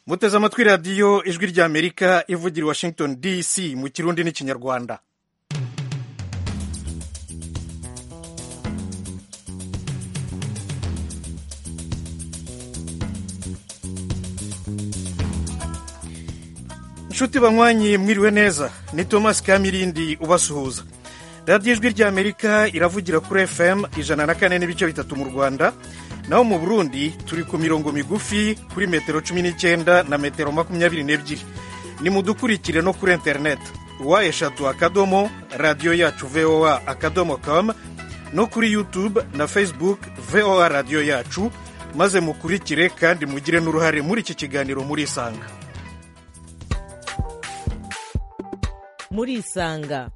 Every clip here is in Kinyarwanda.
muteze amatwi radiyo ijwi ry'amerika ivugira i washington dc mu kirundi n'ikinyarwanda inshuti banywanyi mwiriwe neza ni thomas kamirindi ubasuhuza radiyo ijwi ry'amerika iravugira kuri fm ijana na kane n'ibice bitatu mu rwanda naho mu burundi turi ku mirongo migufi kuri metero cumi n'icyenda na metero makumyabiri n'ebyiri nimudukurikire no kuri interineti wa eshatu akadomo radiyo yacu voa akadomo kamu no kuri yutube na facebook voa radiyo yacu maze mukurikire kandi mugire n'uruhare muri iki kiganiro murisanga murisanga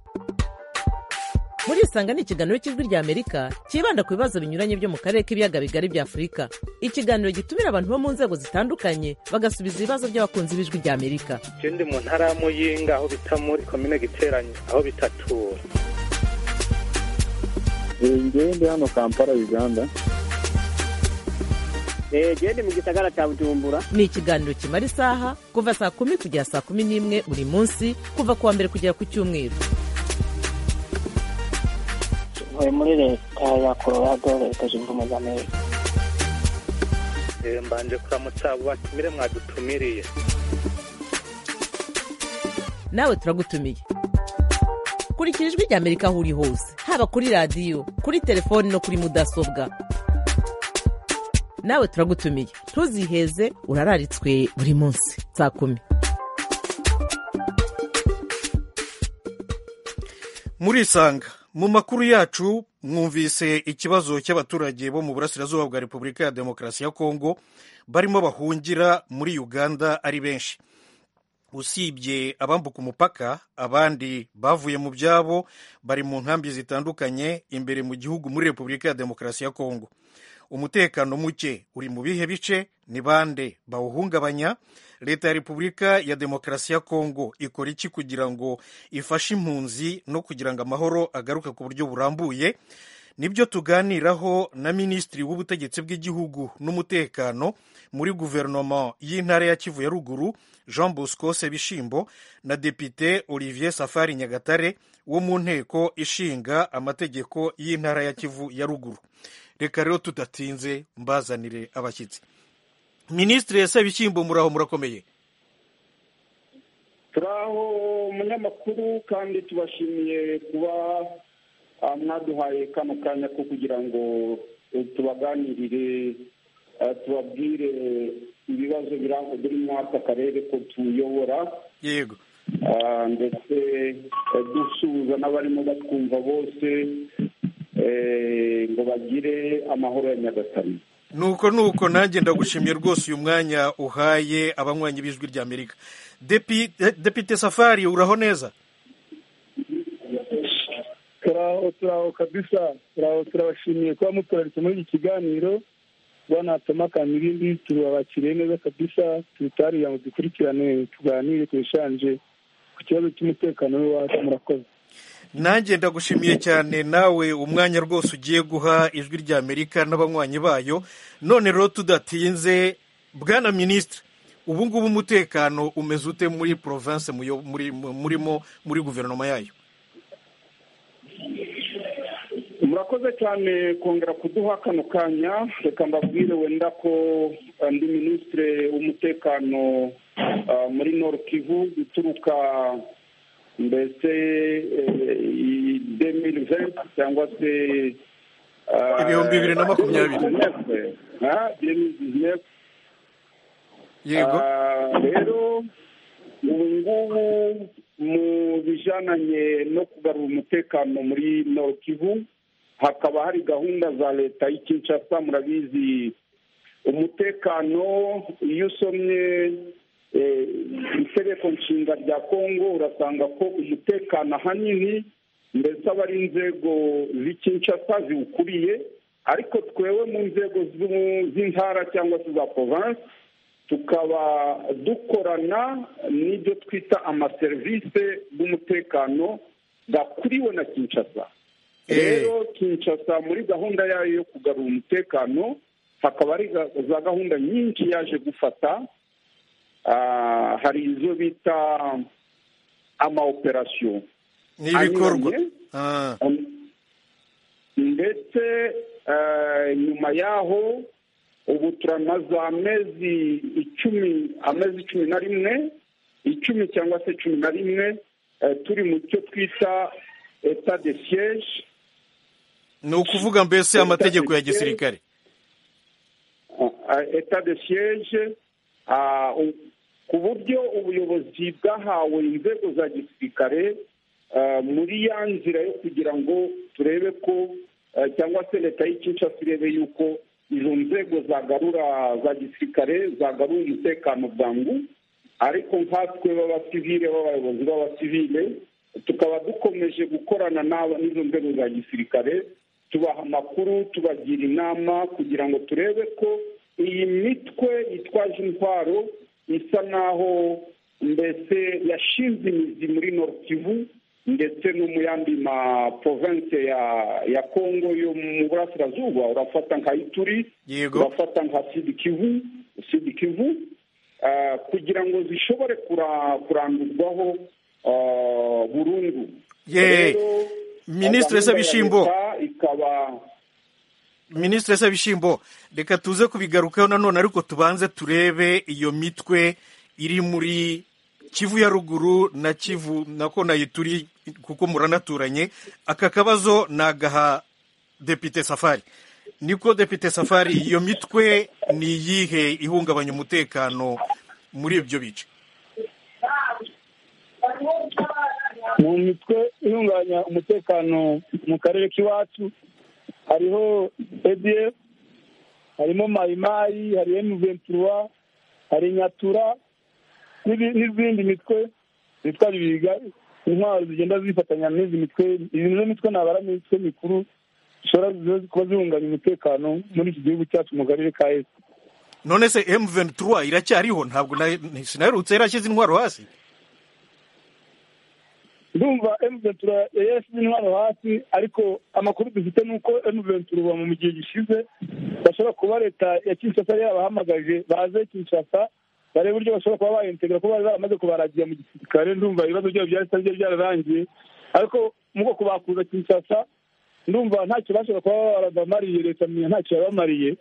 murisanga ni ikiganiro cy'ijwi rya amerika cyibanda ku bibazo binyuranye byo mu karere k'ibiyaga bigari bya afurika ikiganiro gitumira abantu bo mu nzego zitandukanye bagasubiza ibibazo by'abakunzi b'ijwi rya amerika je ndi mu ntara y'amuyinga aho bita muri komine giteranyi aho bitatura ngewe ndi hano kampala uganda gende mu gisagara cya bujumbura ni ikiganiro kimara isaha kuva saa kumi kugera saa kumi n'imwe buri munsi kuva ku wa mbere kugera ku cyumweru tuvuye muri leta ya colorado leta zunze ubumwe za amerika Eh, mbanje kuramutsa abo batumire mwadutumiriye nawe turagutumiye kurikira ijwi rya amerika aho uri hose haba kuri radiyo kuri telefoni no kuri mudasobwa nawe turagutumiye ntuziheze urararitswe buri munsi saa kumi murisanga mu makuru yacu mwumvise ikibazo cy'abaturage bo mu burasirazuba bwa repubulika ya demokarasi ya kongo barimo bahungira muri uganda ari benshi usibye abambuka umupaka abandi bavuye mu byabo bari mu nkambi zitandukanye imbere mu gihugu muri repubulika ya demokarasi ya kongo umutekano muke uri mu bihe bice ni bande bawuhungabanya leta ya repubulika ya demokarasi ya kongo ikora iki kugira ngo ifashe impunzi no kugira ngo amahoro agaruke ku buryo burambuye nibyo tuganiraho na minisitiri w'ubutegetsi bw'igihugu n'umutekano muri guverinoma y'intara ya kivu ya ruguru jean bosco sebishimbo na depite olivier safari nyagatare wo mu nteko ishinga amategeko y'intara ya kivu ya ruguru reka rero tudatinze mbazanire abashyitsi minisitiri sebishyimbo muraho murakomeye turaho umunyamakuru kandi tubashimiye kuba ah, mwaduhaye kano kanya ko kugira ngo eh, tubaganirire ah, tubabwire ibibazo biranga buri mwaka akarere ko tuyobora yego ah, ndetse eh, dusuhuza n'abarimo batwumva bose eh, ngo bagire amahoro ya nyagasani nuko nuko nanjye ndagushimiye rwose uyu mwanya uhaye abanywanyi b'ijwi rya amerika Depi- de- depite safari uraho neza turaho turaho kabisa turaho turabashimiye kuba muturaritse muri iki kiganiro bwana tomakana ibindi turabakiriye neza kabisa tubitariye ngo dukurikirane tuganire turishanje ku kibazo cy'umutekano w'iwacu murakoze nanjye ndagushimiye cyane nawe umwanya rwose ugiye guha ijwi rya amerika n'abanywanyi bayo none rero tudatinze bwana minisitiri ubu ngubu umutekano umeze ute muri province muyo- muri- mu- murimo muri guverinoma yayo murakoze cyane kongera kuduha kano kanya reka mbabwire wenda ko eh, ndi minisitire w'umutekano ah, muri nord kivu uturuka mbese demiri venti cyangwa se ah, Ibihumbi bibiri na makumyabiri. 2019, ah, 2019. yego Ah, rero ubu ngubu mu bijananye no kugarura umutekano muri nord kivu hakaba hari gahunda za leta y'i Kinshasa murabizi umutekano iyo usomye eh, itegeko nshinga rya kongo urasanga ko umutekano ahanini mbese aba ari inzego z'i Kinshasa ziwukuriye ariko twebwe mu nzego z'u- z'intara cyangwa se za province tukaba dukorana n'ibyo twita amaserivisi y'umutekano gakuriwe na kinshasa Eh. rero kinshasa muri gahunda yayo yo kugarura umutekano hakaba hari ga- za gahunda nyinshi yaje gufata ah, hari izo bita ama operasiyo ni ibikorwa anyuranye. Ah, ndetse eh, nyuma yaho ubu turamaze amezi icumi amezi cumi na rimwe icumi cyangwa se cumi na rimwe eh, turi mu cyo twita eta de siege ni ukuvuga mbese amategeko ya gisirikare eta de siege ah, u- ku buryo ubuyobozi bwahawe inzego za gisirikare ah, muri ya nzira yo kugira ngo turebe ko ah, cyangwa se leta y'ikinshasa irebe yuko izo nzego zagarura za gisirikare zagarura umutekano bwangu ariko nkatwe b'abasivile b'abayobozi b'abasivile tukaba dukomeje gukorana n'aba- n'izo nzego za gisirikare tubaha amakuru tubagira inama kugira ngo turebe ko iyi mitwe yitwaje intwaro isa naho mbese yashinze imizi muri Nord Kivu ndetse no mu yandi ma province ya ya Congo yo mu burasirazuba urafata nka Ituri yego urafata nka sidi kivu sidi kivu eh, kugira ngo zishobore kura- kurandurwaho eh, burundu Ye- Rero, Ministre gahunda ya Sabishimbo. leta ikaba minisitiri sabishimbo reka tuze kubigarukaho nanone ariko tubanze turebe iyo mitwe iri muri kivu ya ruguru na kivu nako nayituri kuko muranaturanye aka kabazo ni agaha depite safari niko depite safari iyo mitwe ni iyihe ihungabanya umutekano muri ibyo bice mu mitwe ihungabanya umutekano mu karere k'iwacu hariho edf harimo mayimayi hari emuventura hari nyatura n'ibi- n'izindi mitwe zitwa ibiga intwaro zigenda zifatanya n'izi mitwe izi nizo mitwe nabara mu mitwe mikuru zishobora kuba zihungabanya umutekano muri iki gihugu cyacu mu karere ka esi none se M23 iracyariho ntabwo na- sinaherutse yarashyize intwaro hasi ndumva emuventura yashyize intwaro hasi ariko amakuru dufite ni uko emuventura ubu mu gihe gishize bashobora kuba leta ya kinshasa yari yabahamagaje baze kinshasa barebe uburyo bashobora kuba bayintegra kuko bari baramaze kubaragira mu gisirikare ndumva ibibazo byabo byari byari byararangiye ariko mu bwoko bakuza kinshasa ndumva ntacyo bashobora kuba barabamariye leta menya ntacyo yabamariye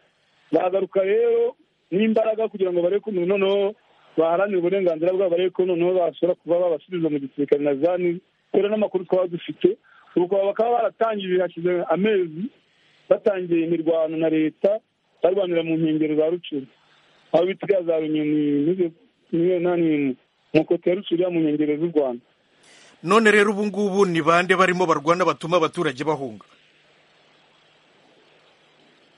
baragaruka rero n'imbaraga kugira ngo barebe ko noneho baharanire uburenganzira bwabo barebe ko noneho bashobora kuba babasubiza mu gisirikare na zani kubera n'amakuru twaba dufite ubu bakaba- bakaba baratangiye hashize amezi batangiye imirwano na leta barwanira mu nkengero za rucuru aho bitiga za runyoni n'izo- n'iyo nani mu kote ya rucuru ya mu nkengero z'u rwanda none rero ubu ngubu ni bande barimo barwana batuma abaturage bahunga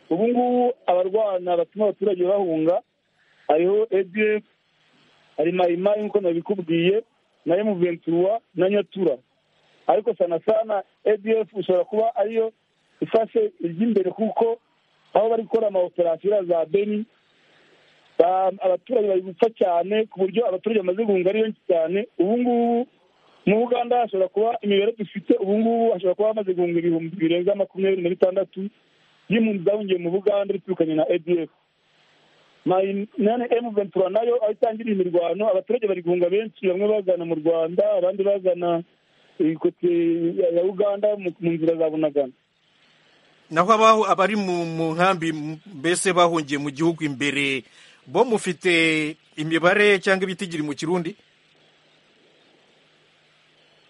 ubu ngubu abarwana batuma abaturage bahunga hariho adf hari mayimayi nk'uko nabikubwiye na emuventura na nyatura ariko sana sana adf ushobora kuba ariyo ifashe iry'imbere kuko aho bari gukora amaoperasiyo iriya za beni ba- abaturage bari gupfa cyane ku buryo abaturage bamaze guhunga ari benshi cyane ubu ngubu mu buganda hashobora kuba imibare dufite ubu ngubu hashobora kuba hamaze guhunga ibihumbi birenga makumyabiri na bitandatu y'impunzi zahungiye mu buganda biturukanye na adf nane emu ventura nayo aho itangiriye imirwano abaturage bari guhunga benshi bamwe bagana mu rwanda abandi bagana eh, kote ya- ya uganda mu- mu nzira za bunagana naho abaho abari mu mu nkambi m- mbese bahungiye mu gihugu imbere bo mufite imibare cyangwa ibitigiri mu kirundi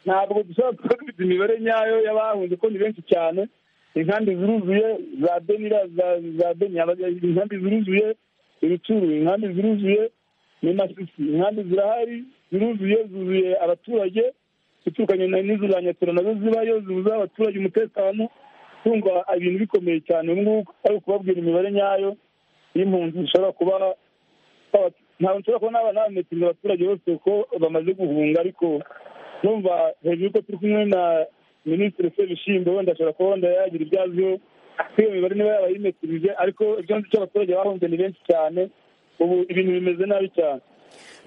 ntabwo dushobora kuba dufite imibare nyayo y'abahunze ko ni benshi cyane inkambi ziruzuye za benira za- za beni aba- inkambi ziruzuye ibicuru inkambi ziruzuye ni masisi inkambi zirahari ziruzuye zuzuye abaturage ziturukanye na- n'izo za nyatura nazo zibayo zibuza abaturage umutekano kumva ibintu bikomeye cyane ubu ngubu ari ukubabwira imibare nyayo y'impunzi zishobora kuba aba- ntabwo nshobora kuba naba nabametinga abaturage bose ko bamaze guhunga ariko numva hejuru y'uko turi kumwe na minisitiri sebishimbo wenda ashobora kuba wenda yagira ibyo aziho kuko iyo mibare niba yaba yimetirije ariko ibyo nzi cyo abaturage bahunze ni benshi cyane ubu ibintu bimeze nabi cyane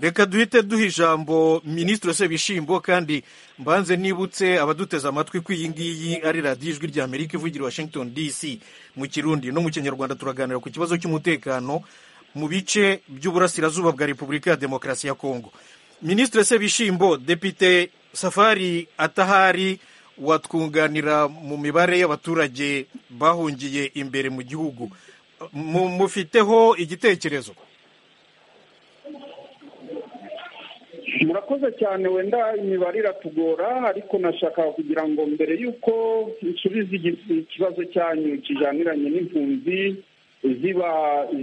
reka duhite duha ijambo minisitiri sebishimbo kandi mbanze nibutse abaduteze amatwi ko iyi ngiyi ari radiyo ijwi rya amerika ivugira i washington dc mu kirundi no mu kinyarwanda turaganira ku kibazo cy'umutekano mu bice by'uburasirazuba bwa repubulika ya demokarasi ya kongo minisitiri sebishimbo depite safari atahari watwunganira mu mibare y'abaturage bahungiye imbere mu gihugu Mu- mufiteho igitekerezo murakoze cyane wenda imibare iratugora ariko nashakaga kugira ngo mbere y'uko nsubiza igi- ikibazo cyanyu kijaniranye n'impunzi ziba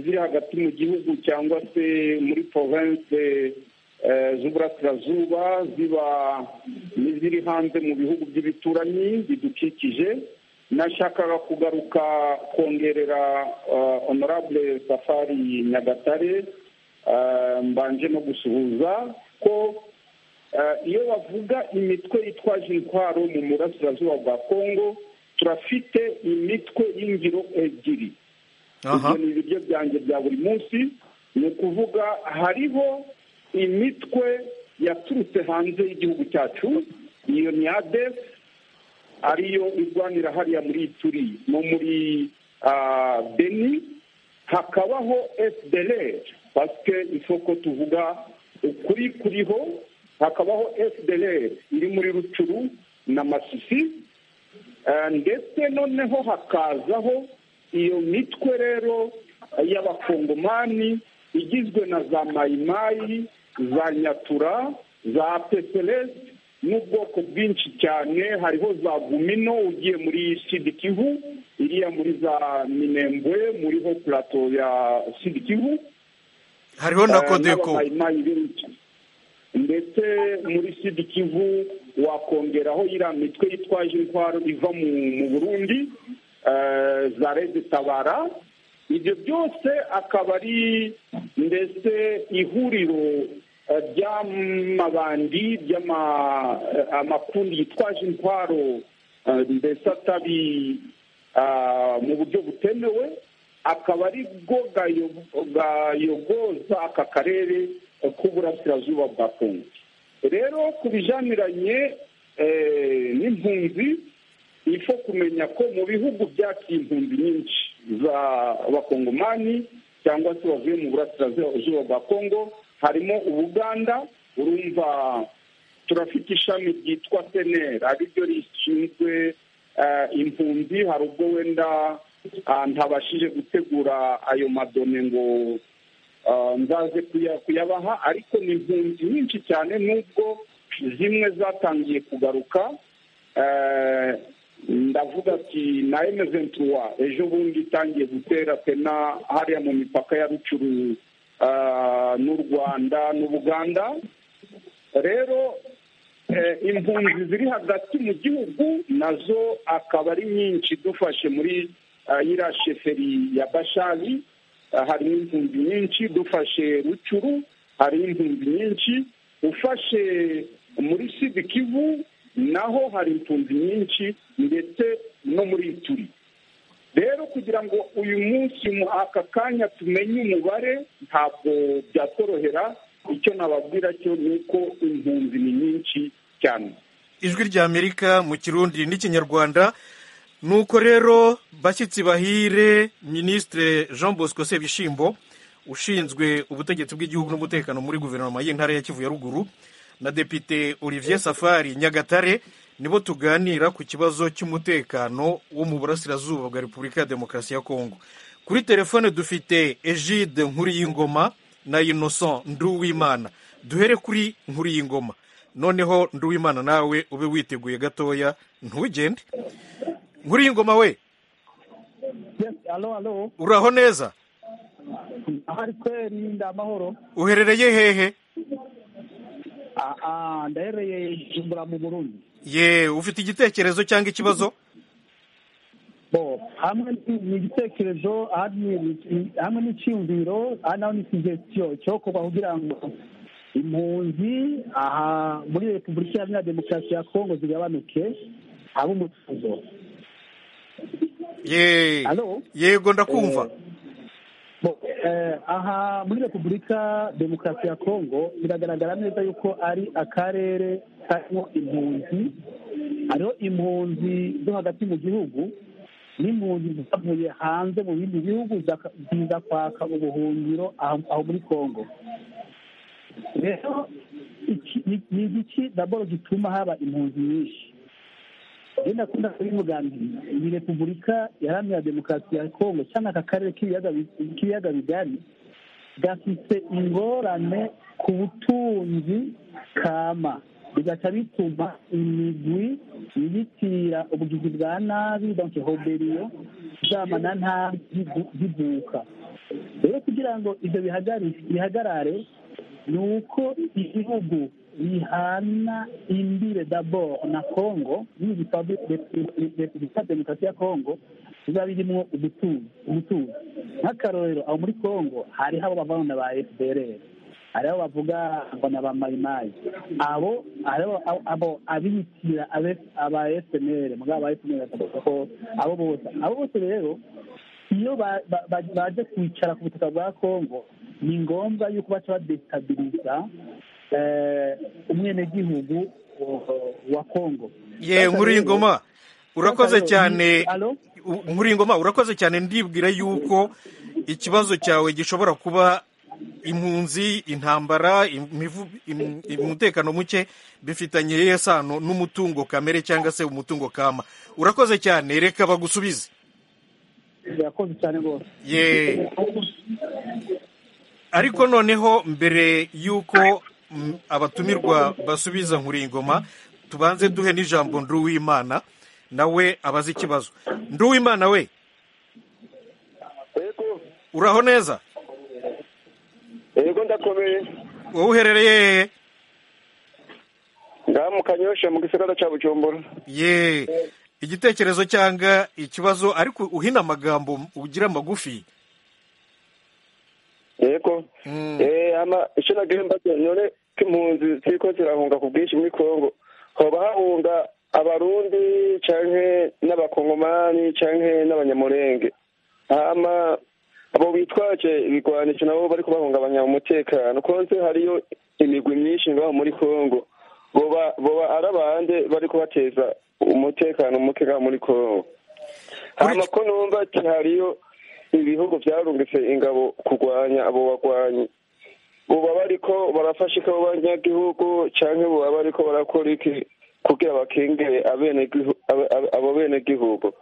ziri hagati mu gihugu cyangwa se muri province eh, z'uburasirazuba ziba n'iziri hanze mu bihugu by'ibituranyi bidukikije nashakaga kugaruka kongerera eh, honorable safari nyagatare Eh, mbanje no gusuhuza ko eh, iyo bavuga imitwe itwaje intwaro mu burasirazuba bwa kongo turafite imitwe y'ingiro ebyiri aha ibyo ni ibiryo byanjye bya buri munsi ni ukuvuga hariho imitwe yaturutse hanze y'igihugu cyacu iyo ni adesi ariyo irwanira hariya muri ituri no muri ah, beni hakabaho fdr pasike isoko tuvuga ukuri kuriho hakabaho fdr iri muri rucuru na masisi Eh, ndetse noneho hakazaho iyo mitwe rero y'abakongomani igizwe na za mayimayi za nyatura za peseresi n'ubwoko bwinshi cyane hariho za gumino ugiye muri sidi kivu iriya muri za minembwe muriho purato ya sidi kivu hariho na Eh, kodeko n'abamayimayi benshi ndetse muri sidi kivu wakongeraho iriya mitwe yitwaje intwaro iva mu mu burundi eh, za rede tabara ibyo byose akaba ari ndetse ihuriro eh, ry'amabandi ry'ama- eh, amakundi yitwaje intwaro eh, mbese atabi ah, mu buryo butemewe akaba ari bwo gayo- gayogoza aka karere eh, k'uburasirazuba bwa kongo rero ku bijaniranye eh, n'impunzi ifo kumenya ko mu bihugu byakira impunzi nyinshi za bakongomani cyangwa se bavuye mu burasirazuba bwa kongo harimo ubuganda urumva turafite ishami ryitwa senera ariryo rishinzwe eh, impunzi hari ubwo wenda ah, ntabashije gutegura ayo madone ngo ah, nzaze kuya- kuyabaha ariko ni impunzi nyinshi cyane nubwo zimwe zatangiye kugaruka Eh, ndavuga ati na emezentuwa ejo bundi itangiye gutera pena hariya mu mipaka ya rucuru ah, n'u rwanda n'ubuganda rero eh, impunzi ziri hagati mu gihugu nazo akaba ari nyinshi dufashe muri ah, iriya sheferi ya bashari ah, harimo impunzi nyinshi dufashe rucuru harimo impunzi nyinshi ufashe muri sidi kivu naho hari impunzi nyinshi ndetse no muri ituri rero kugira ngo uyu munsi mu aka kanya tumenye umubare ntabwo byatworohera icyo nababwira cyo ni uko impunzi ni nyinshi cyane ijwi rya amerika mu kirundi n'ikinyarwanda nuko rero bashyitsi bahire minisitiri jean bosco sebishimbo ushinzwe ubutegetsi bw'igihugu n'umutekano muri guverinoma y'intara ya kivu ya ruguru na depite olivier safari nyagatare nibo tuganira ku kibazo cy'umutekano wo mu burasirazuba bwa repubulika ya demokarasi ya kongo kuri telefone dufite egide nkuriyingoma na innocent nduwimana duhere kuri nkuriyingoma noneho nduwimana nawe ube witeguye gatoya ntugende nkuriyingoma we Yes, alo alo uraho neza ahari kweri ni amahoro uherereye hehe Ah, ah, ndahereye Bujumbura mu Burundi ye ufite igitekerezo cyangwa ikibazo bo hamwe ni- ni igitekerezo ahandi ni- ni- hamwe n'icyumviro ahandi naho ni suggestion cyokorwa kugira ngo impunzi aha muri repubulika iharanira demokarasi ya kongo zigabanuke habe umutuzo ye Alo? yego ndakumva Bo, eh, aha muri repubulika demokarasi ya kongo biragaragara neza yuko ari akarere karimo impunzi hariho impunzi zo hagati mu gihugu n'impunzi zavuye hanze mu bindi bihugu ziza kwaka ubuhungiro aho muri kongo rero ni igiki daboro gituma haba impunzi nyinshi rero ndakunda kubivuga nti iyi repubulika iharanira demokarasi ya kongo cyangwa aka karere k'ibiyaga bigari gafite ingorane ku butunzi kama bigaca bituma imigwi yibitira ubugizi bwa nabi donke hoberiyo zama na ntabi zivuka rero kugira ngo ibyo bihagarare ni uko ibihugu bihana imbire daboro na kongo repubulika demokarasi ya kongo biba birimo ubutuzi nk'akarorero aho muri kongo hariho abo bavana ba fpr hariho bavuga ngo ni abamayimayi abo abo abibitira aba eseneri mugabo aba eseneri bakavuga ko abo bose abo bose rero iyo baje kwicara ku butaka bwa kongo ni ngombwa yuko baca badesitabiliza umwenegihugu wa kongo ye nkuru y'ingoma urakoze cyane nkuru y'ingoma urakoze cyane ndibwira yuko ikibazo cyawe gishobora kuba impunzi intambara umutekano muke bifitanye isano n'umutungo kamere cyangwa se umutungo kama urakoze cyane reka bagusubize urakoze cyane rwose ariko noneho mbere y'uko abatumirwa basubiza nkuringoma tubanze duhe n'ijambo nduwimana nawe abaze ikibazo nduwimana we uraho neza yego ndakomeye wowe uherereye hehe ngaha mu kanyosha mu gisagara cya bujumbura ye igitekerezo cyangwa ikibazo ariko uhina amagambo ugira amagufi yego icyo nagihemba none ko impunzi ziko zirahunga ku bwinshi muri kongo hoba hahunga abarundi cyangwa n'abakongomani cyangwa n'abanyamurenge hama abo bitwaje ibigwanisho nabo bari kubahungabanya umutekano konse hariyo imigwi myinshi ngaho muri kongo boba boba ari abande bari kubateza umutekano muke ngaho muri kongo hama ko numva ati hariyo ibihugu byarungitse ingabo kurwanya abo bagwanyi boba bariko barafasha ikabo banyagihugu canke boba bariko barakora iki kugira bakingire abo benegihugu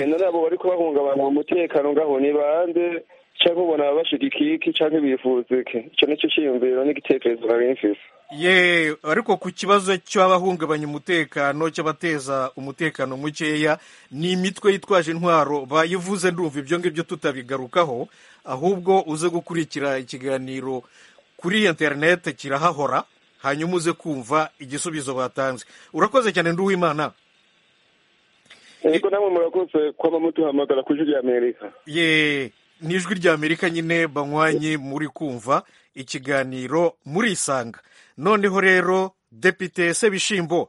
none abo bari kubahungabanya umutekano ngaho ni bande cyangwa ubona bashigikiye iki cyangwa bifuza iki icyo nicyo cyiyumviro n'igitekerezo nari mfise ye ariko ku kibazo cy'abahungabanya umutekano cy'abateza umutekano mukeya ni imitwe yitwaje intwaro bayivuze ndumva ibyo ngibyo tutabigarukaho ahubwo uze gukurikira ikiganiro kuri interineti kirahahora hanyuma uze kumva igisubizo batanze urakoze cyane nduwimana yego namwe murakoze kuba muduhamagara ku ijwi ry'amerika ye ni ijwi ry'amerika nyine banywanye muri kumva ikiganiro murisanga noneho rero depite sebishimbo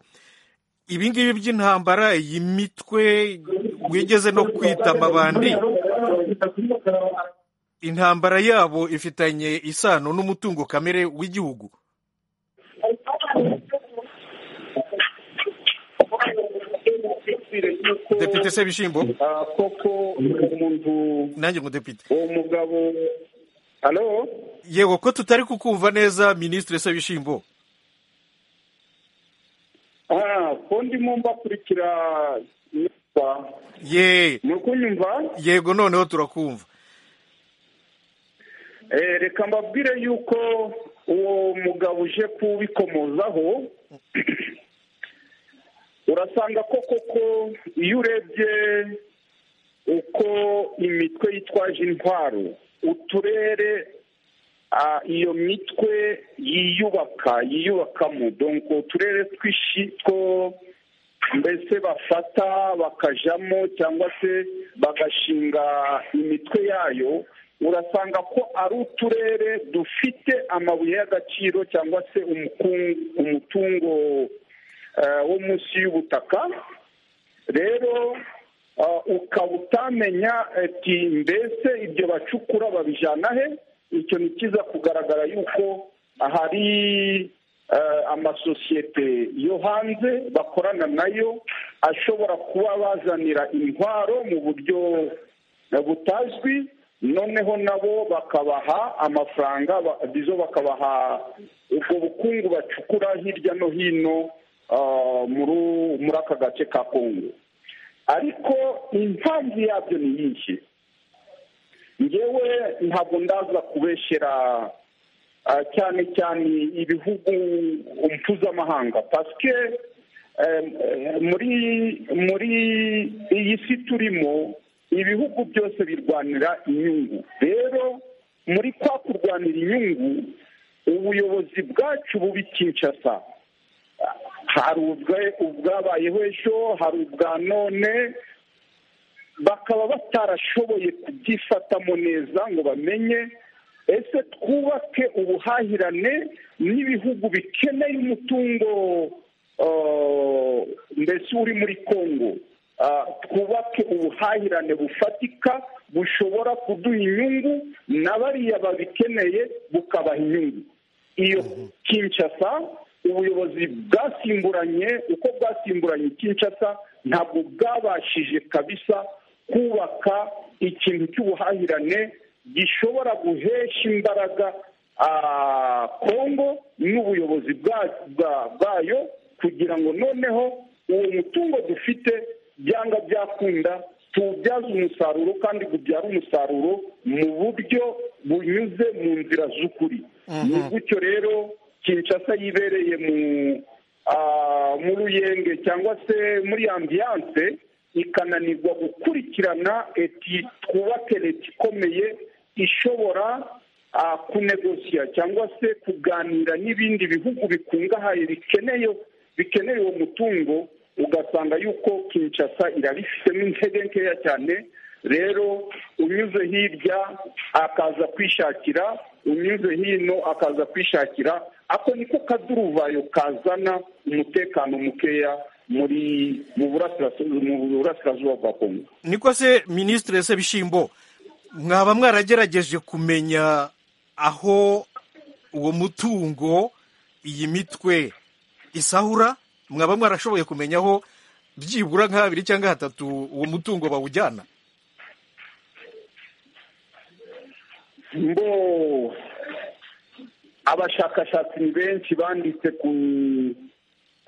ibingibi by'intambara iyi mitwe wigeze no kwita amabandi intambara yabo ifitanye isano n'umutungo kamere w'igihugu depite sebishimbo koko umuntu nanjye ngo depite uwo mugabo hano yego ko tutari kukumva neza minisitiri sebishimbo ko ndimo mbakurikira neza ye ni ukunyumva yego noneho turakumva reka mbabwire yuko uwo mugabo uje kubikomozaho urasanga ko koko iyo urebye uko imitwe yitwaje intwaro uturere iyo mitwe yiyubaka yiyubakamo donko uturere twishi two mbese bafata bakajamo cyangwa se bagashinga imitwe yayo urasanga ko ari uturere dufite amabuye y'agaciro cyangwa se umutungo wo munsi y'ubutaka rero ukaba utamenya ati mbese ibyo bacukura babijyana he icyo ni cyiza kugaragara yuko hari amasosiyete yo hanze bakorana nayo ashobora kuba bazanira intwaro mu buryo butazwi noneho nabo bakabaha amafaranga ba- bizo bakabaha ubwo bukungu bacukura hirya no hino ah, muri- muri aka gace ka kongo ariko impamvu yabyo ni nyinshi ngewe ntabwo ndaza kubeshyera ah, cyane cyane ibihugu mpuzamahanga pasike muri muri iyi si turimo ibihugu byose birwanira inyungu rero muri kwa kurwanira inyungu ubuyobozi bwacu bubi kinshasa hari ubwe- ubwabayeho ejo hari ubwa none bakaba batarashoboye kubyifatamo neza ngo bamenye ese twubake ubuhahirane n'ibihugu bikeneye umutungo uh, mbese uri muri kongo Uh, twubake ubuhahirane bufatika bushobora kuduha inyungu na bariya babikeneye bukabaha inyungu iyo kinshasa ubuyobozi bwasimburanye uko bwasimburanye kinshasa ntabwo bwabashije kabisa kubaka ikintu cy'ubuhahirane gishobora guhesha imbaraga ah, kongo n'ubuyobozi bwa- bwa- bwayo kugira ngo noneho uwo mutungo dufite byanga byakunda tuwubyaze umusaruro kandi ubyara umusaruro mu buryo bunyuze mu nzira z'ukuri ni gutyo rero kinshasa yibereye mu ah, mu ruyenge cyangwa se muri ambiyanse ikananirwa gukurikirana eti twubake leta ikomeye ishobora ah, kunegosiya cyangwa se kuganira n'ibindi bihugu bikungahaye bikeneye bikeneye uwo mutungo ugasanga yuko kinshasa irabifitemo intege nkeya cyane rero unyuze hirya akaza kwishakira unyuze hino akaza kwishakira ako niko kaduruvayo kazana umutekano mukeya muri mu burasirazuba- mu burasirazuba bwa kongo niko se minisitiri se bishyimbo mwaba mwaragerageje kumenya aho uwo mutungo iyi mitwe isahura mwaba mwarashoboye kumenya aho byibura nk'abiri cyangwa hatatu uwo mutungo bawujyana mbo abashakashatsi ni benshi banditse ku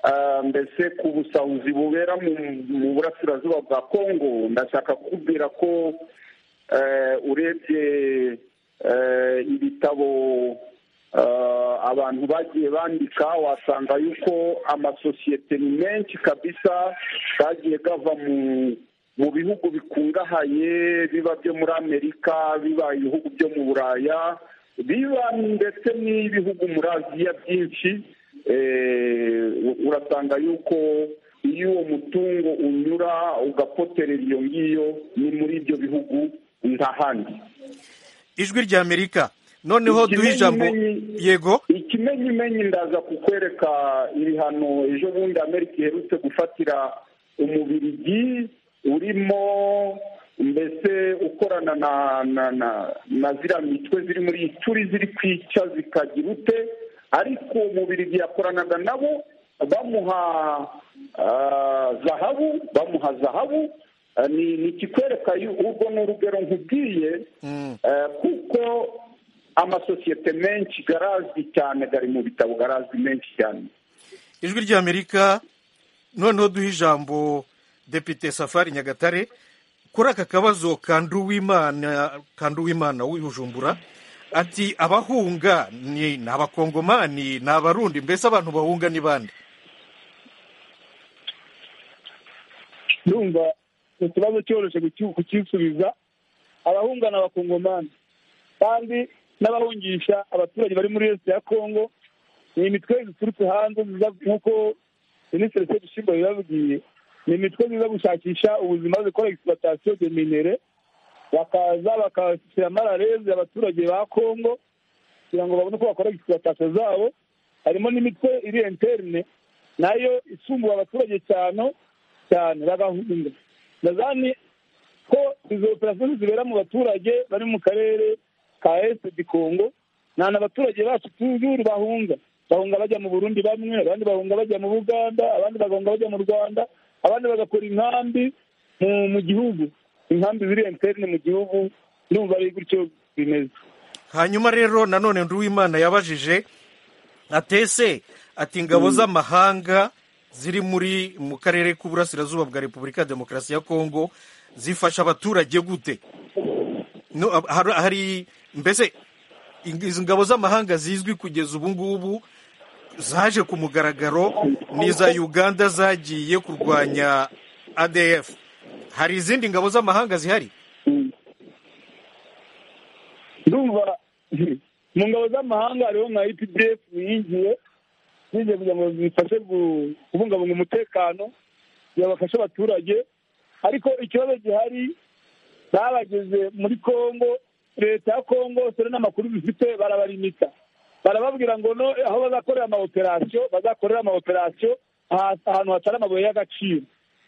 ah, mbese ku busahuzi bubera mu- mu burasirazuba bwa kongo ndashaka kukubwira ko eh, urebye eh, ibitabo eh, abantu bagiye bandika wasanga yuko amasosiyete ni menshi kabisa kagiye gava mu mu bihugu bikungahaye biba byo muri amerika biba ibihugu byo mu buraya biba ndetse n'ibihugu muri aziya byinshi Eh, urasanga yuko iyo uwo mutungo unyura ugapoterera iyo ngiyo ni muri ibyo bihugu nta handi ijwi rya amerika noneho duhe ijambo yego ikimenyimenyi ndaza kukwereka ibihano ejo bundi amerika iherutse gufatira umubirigi urimo mbese ukorana na na na na ziriya mitwe ziri muri turi ziri kwica zikagira ute ariko umubirigi yakoranaga nabo bamuha ah, zahabu bamuha zahabu Ah, ni ni ikikwereka yu- urwo ni urugero nkubwiye eh, kuko amasosiyete menshi garazwi cyane gari mu bitabo garazwi menshi cyane ijwi rya amerika noneho duhe ijambo depite safari nyagatare kuri aka kabazo ka nduwimana ka nduwimana w'ibujumbura ati abahunga ni ni abakongomani ni abarundi mbese abantu bahunga ni bande ndumva ikibazo cyoroshye kuki- kukisubiza abahunga ni abakongomani kandi n'abahungisha abaturage bari muri leta ya kongo ni imitwe ziturutse hanze ziza nk'uko minisitiri sefu shimba yabibabwiye ni imitwe ziza gushakisha ubuzima zikora egisibatasiyo de minere bakaza bakashyira amararezi abaturage ba kongo kugira ngo babone uko bakora egisibatasiyo zabo harimo n'imitwe iri interne nayo isumbura abaturage cyane cyane bagahunga ndazani ko izo operasiyo zibera mu baturage bari mu karere ka esite di kongo nta na baturage bacu tuzuru bahunga bahunga bajya mu burundi bamwe abandi bahunga bajya mu buganda abandi bagahunga bajya mu rwanda abandi bagakora inkambi mu- mu gihugu inkambi ziri enterne mu gihugu ndumva ari gutyo bimeze hanyuma rero nanone nduwimana yabajije atese ati ingabo z'amahanga ziri muri mu karere k'uburasirazuba bwa repubulika ya demokarasi ya kongo zifasha abaturage gute No, ab- har- hari mbese ing- izi ngabo z'amahanga zizwi kugeza ubu ngubu zaje ku mugaragaro ni iza uganda zagiye kurwanya adf hari izindi ngabo z'amahanga zihari ndumva mu ngabo z'amahanga hariho nka epdf yingiye zigiye kugira ngo zifashe gu- kubungabunga umutekano kugira ngo bafashe abaturage ariko ikibazo gihari babageze muri congo leta ya congo dore n'amakuru bifite barabarimika barababwira ngo no aho bazakorera amaoperasiyo bazakorera amaoperasiyo aha- ahantu hatari amabuye y'agaciro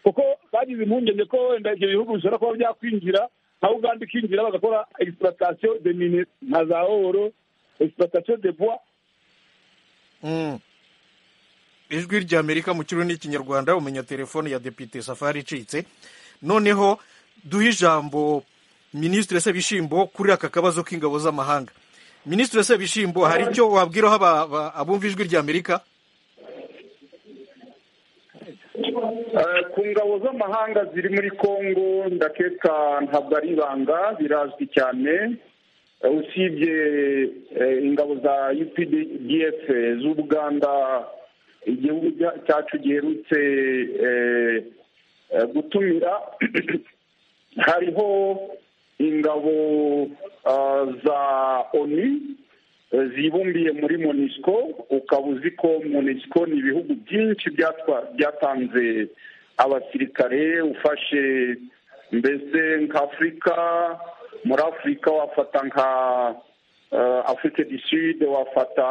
kuko bagize impungenge ko wenda ibyo bihugu bishobora kuba byakwinjira nka uganda ikinjira bagakora exploitation de mine nka za oro exploitation de bois Mm. ijwi ry'amerika mu kirurimi n'ikinyarwanda umenya telefone ya depite safari icitse noneho duhe ijambo minisitiri sebishimbo kuri aka kabazo k'ingabo z'amahanga minisitiri sebishimbo hari icyo wabwiraho aba- aba- abumva ijwi ry'amerika Eh, ku ngabo z'amahanga ziri muri congo ndakeka ntabwo ari ibanga birazwi cyane Eh, usibye eh, ingabo za updf z'ubuganda igihugu cya- cyacu giherutse eh, eh, gutumira hariho ingabo ah, za onu eh, zibumbiye muri monisco ukaba uzi ko monisco ni ibihugu byinshi byatwa- byatanze abasirikare ufashe mbese nk'afurika muri afurika wafata nka eh, afurika du sud wafata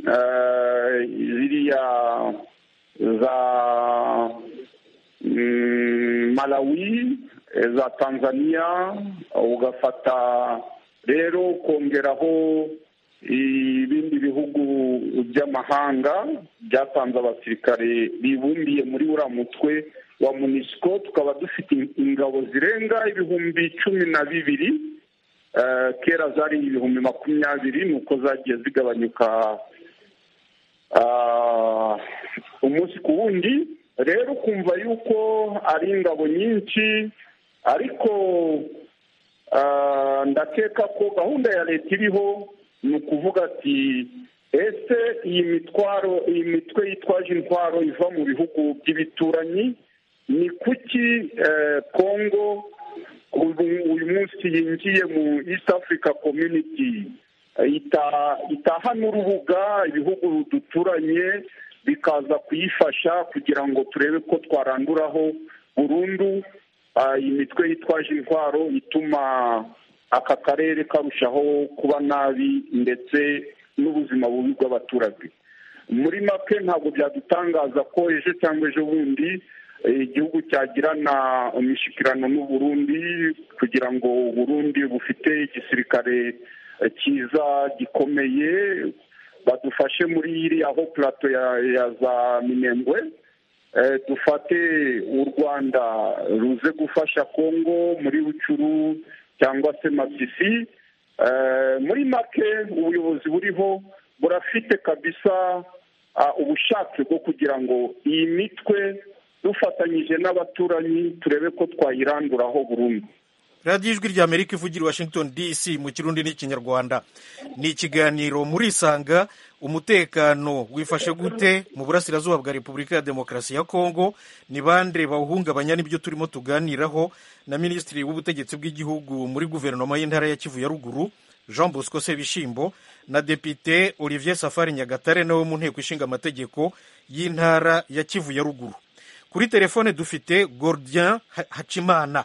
eh, ziriya za mm, malawi eh, za tanzania ugafata rero ukongeraho ibindi bihugu by'amahanga byatanze abasirikare bibumbiye muri uriya mutwe wa munisiko tukaba dufite ingabo zirenga ibihumbi cumi na bibiri Eh, kera zari ibihumbi makumyabiri ni uko zagiye zigabanyuka ah, umunsi ku wundi rero ukumva yuko ari ingabo nyinshi ariko Ah, ndakeka ko gahunda ya leta iriho ni ukuvuga ati ese iyi mitwaro iyi mitwe yitwaje intwaro iva mu bihugu by'ibituranyi ni kuki eh, congo ubu- uyu munsi yinjiye mu east africa community eh, ita- itahana urubuga ibihugu duturanye bikaza kuyifasha kugira ngo turebe ko twaranduraho burundu Ah, iyi mitwe yitwaje intwaro ituma aka karere karushaho kuba nabi ndetse n'ubuzima bubi bw'abaturage muri make ntabwo byadutangaza ko ejo cyangwa ejo bundi eh, igihugu cyagirana imishyikirano n'u Burundi kugira ngo u Burundi bufite igisirikare eh, cyiza gikomeye badufashe muri iriya ho plato ya ya za minembwe Eh, dufate u rwanda ruze gufasha kongo muri rucuru cyangwa se masisi Eh, muri make ubuyobozi buriho burafite kabisa ah, ubushake bwo kugira ngo iyi mitwe dufatanyije n'abaturanyi turebe ko twayiranduraho burundu radiyo ijwi ry'amerika ivugira i washington dc mu kirundi n'ikinyarwanda ni ikiganiro murisanga umutekano wifashe gute mu burasirazuba bwa repubulika ya demokarasi ya kongo ni bande bawuhungabanya n'ibyo turimo tuganiraho na minisitiri w'ubutegetsi bw'igihugu muri guverinoma y'intara ya kivu ya ruguru jean bosco sebishimbo na depite olivier safari nyagatare nawe mu nteko ishinga amategeko y'intara ya kivu ya ruguru kuri telefone dufite gordien Ha- hacimana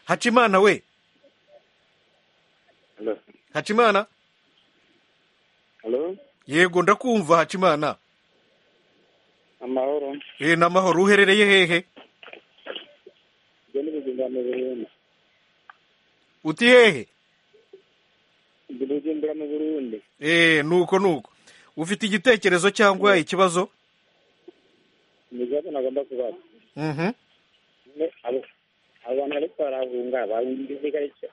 hacimana we hacimana Halo, yego ndakumva hacimana amahoro. eh n'amahoro uherereye hehe Ibyo ni ibizimbano Burundi. uti hehe Ibyo ni ibizimbano Burundi. eh nuko nuko ufite igitekerezo cyangwa ikibazo Ni ibibazo nagomba kubaza. abo bantu bariko barahunga bahunga igisirikare ca-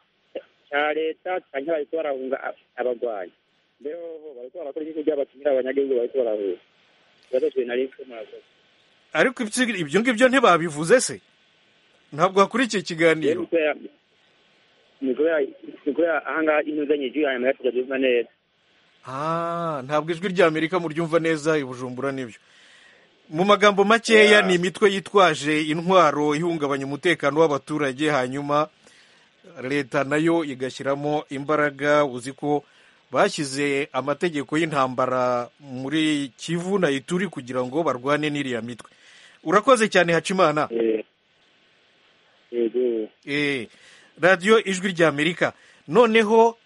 ca leta canke bariko barahunga ab- abagwanyi mbere hoho bariko barakora igihugu ry'abatumira abanyagihugu bariko barahunga ikibazo cye nari ko murakoze ariko ibyo- ibyo ngibyo ntibabivuze se ntabwo hakurikiye ikiganiro ni kubera ni kubera ahangaha inuzanye jwi hanyuma yatujya tubyumva neza Ah, ntabwo ijwi rya amerika muryumva neza i bujumbura n'ibyo mu magambo makeya ni imitwe yitwaje intwaro ihungabanya umutekano w'abaturage hanyuma leta nayo igashyiramo imbaraga uzi ko bashyize amategeko y'intambara muri kivu na ituri kugira ngo barwane n'iriya mitwe urakoze cyane hacimana yego Eh, radiyo ijwi rya amerika noneho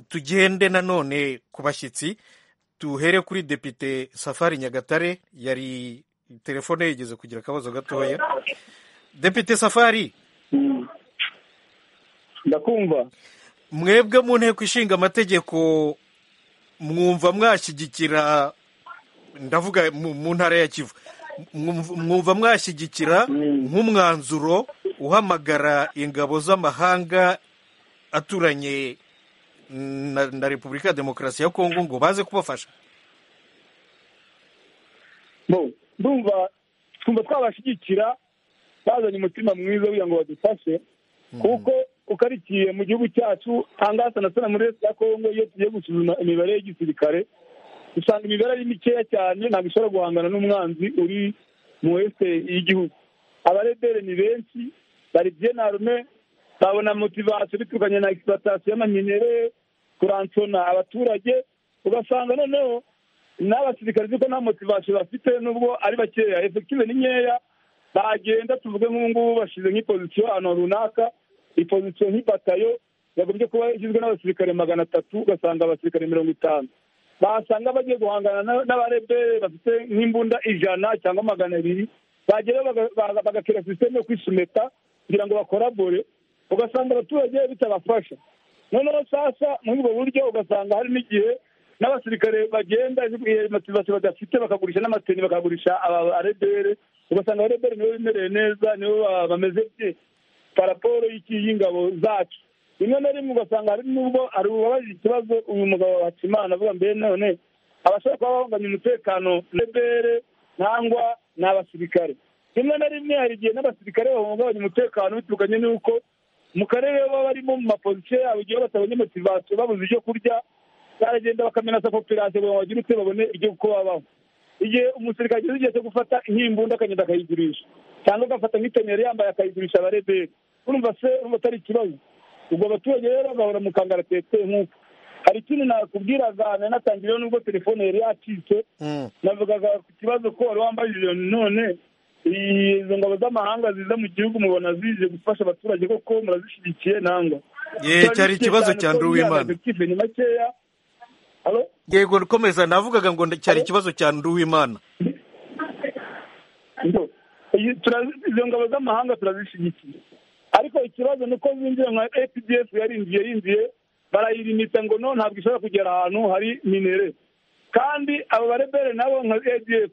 tugende nanone ku bashyitsi tuhere kuri depite safari nyagatare yari telefone yigeze kugira akabazo gatoya depite safari ndakumva mwebwe mu nteko ishinga amategeko mwumva mwashyigikira ndavuga mu mu ntara ya kivu mwumv- mwumva mwashyigikira nk'umwanzuro uhamagara ingabo z'amahanga aturanye na, na repubulika ya demokarasi ya kongo ngo baze kubafasha bo ndumva twumva twabashyigikira bazanye umutima mwiza kugira ngo badufashe kuko ukarikiye mu gihugu cyacu hangasa na sana muri leta ya kongo iyo tugiye gusuzuma imibare y'igisirikare usanga imibare ari mikeya cyane ntabwo ishobora guhangana n'umwanzi uri mu wese y'igihugu abaredere ni benshi bari byenarume babona motivasiyo biturukanye na egisipatasiyo y'amanyenyeri kuransona abaturage ugasanga noneho n'abasirikare kuko nta motivasiyo bafite nubwo ari bakeya efekive ni nkeya bagenda tuvuge nk'ubu ngubu bashyize nk'ipozisiyo ahantu runaka ipozisiyo nk'ibatayo yagombye kuba igizwe n'abasirikare magana atatu ugasanga abasirikare mirongo itanu basanga bagiye guhangana na- n'abarebere bafite nk'imbunda ijana cyangwa magana abiri bagera baga- baga- bagakira sisiteme yo kwisumeta kugira ngo bakorabore ugasanga abaturage bitabafasha noneho sasa muri ubwo buryo ugasanga hari n'igihe n'abasirikare bagenda motivasiyo badafite bakagurisha n'amateni bakagurisha abarebere ugasanga abarebere nibo bimereye neza nibo ba- bameze bye paraporo y'iki- y'ingabo zacu rimwe na rimwe ugasanga hari n'ubwo hari uwabaje ikibazo uyu mugabo hakimana avuga mbere none abashaka kuba bahunganya umutekano rebere nangwa ni abasirikare rimwe na rimwe hari igihe n'abasirikare bahungabanya umutekano biturukanye n'uko mu karere baba barimo mu mapozisiyo yabo igihe batabonye motivasiyo babuze ibyo kurya baragenda bakamenaza popirasiyo ngo bagire utwe babone ibyo uko babaho igihe umusirikare ageze igihe cyo gufata nk'imbunda akagenda akayigurisha cyangwa agafata nk'itonero yambaye akayigurisha abareberi urumva se urumva atari ikibazo ubwo abaturage rero bagahora mu kangara tete nk'uko hari ikindi nakubwiraga nanatangireho nubwo telefone yari yacitse navugaga ku kibazo ko wari wambajije none izo ngabo z'amahanga ziza mu gihugu mubona zije gufasha abaturage koko murazishyigikiye nangwa Ye, cyari ikibazo cya Andrew Uwimana. ni makeya Alo? yego komeza navugaga ngo nda- cyari ikibazo cya nduwimana Ngo, iyi- turazi- izo ngabo z'amahanga turazishyigikiye ariko ikibazo ni uko zinjiye nka apdf yarinjiye yinjiye barayirimita ngo no ntabwo ishobora kugera ahantu hari minere kandi abo barebere nabo nka adf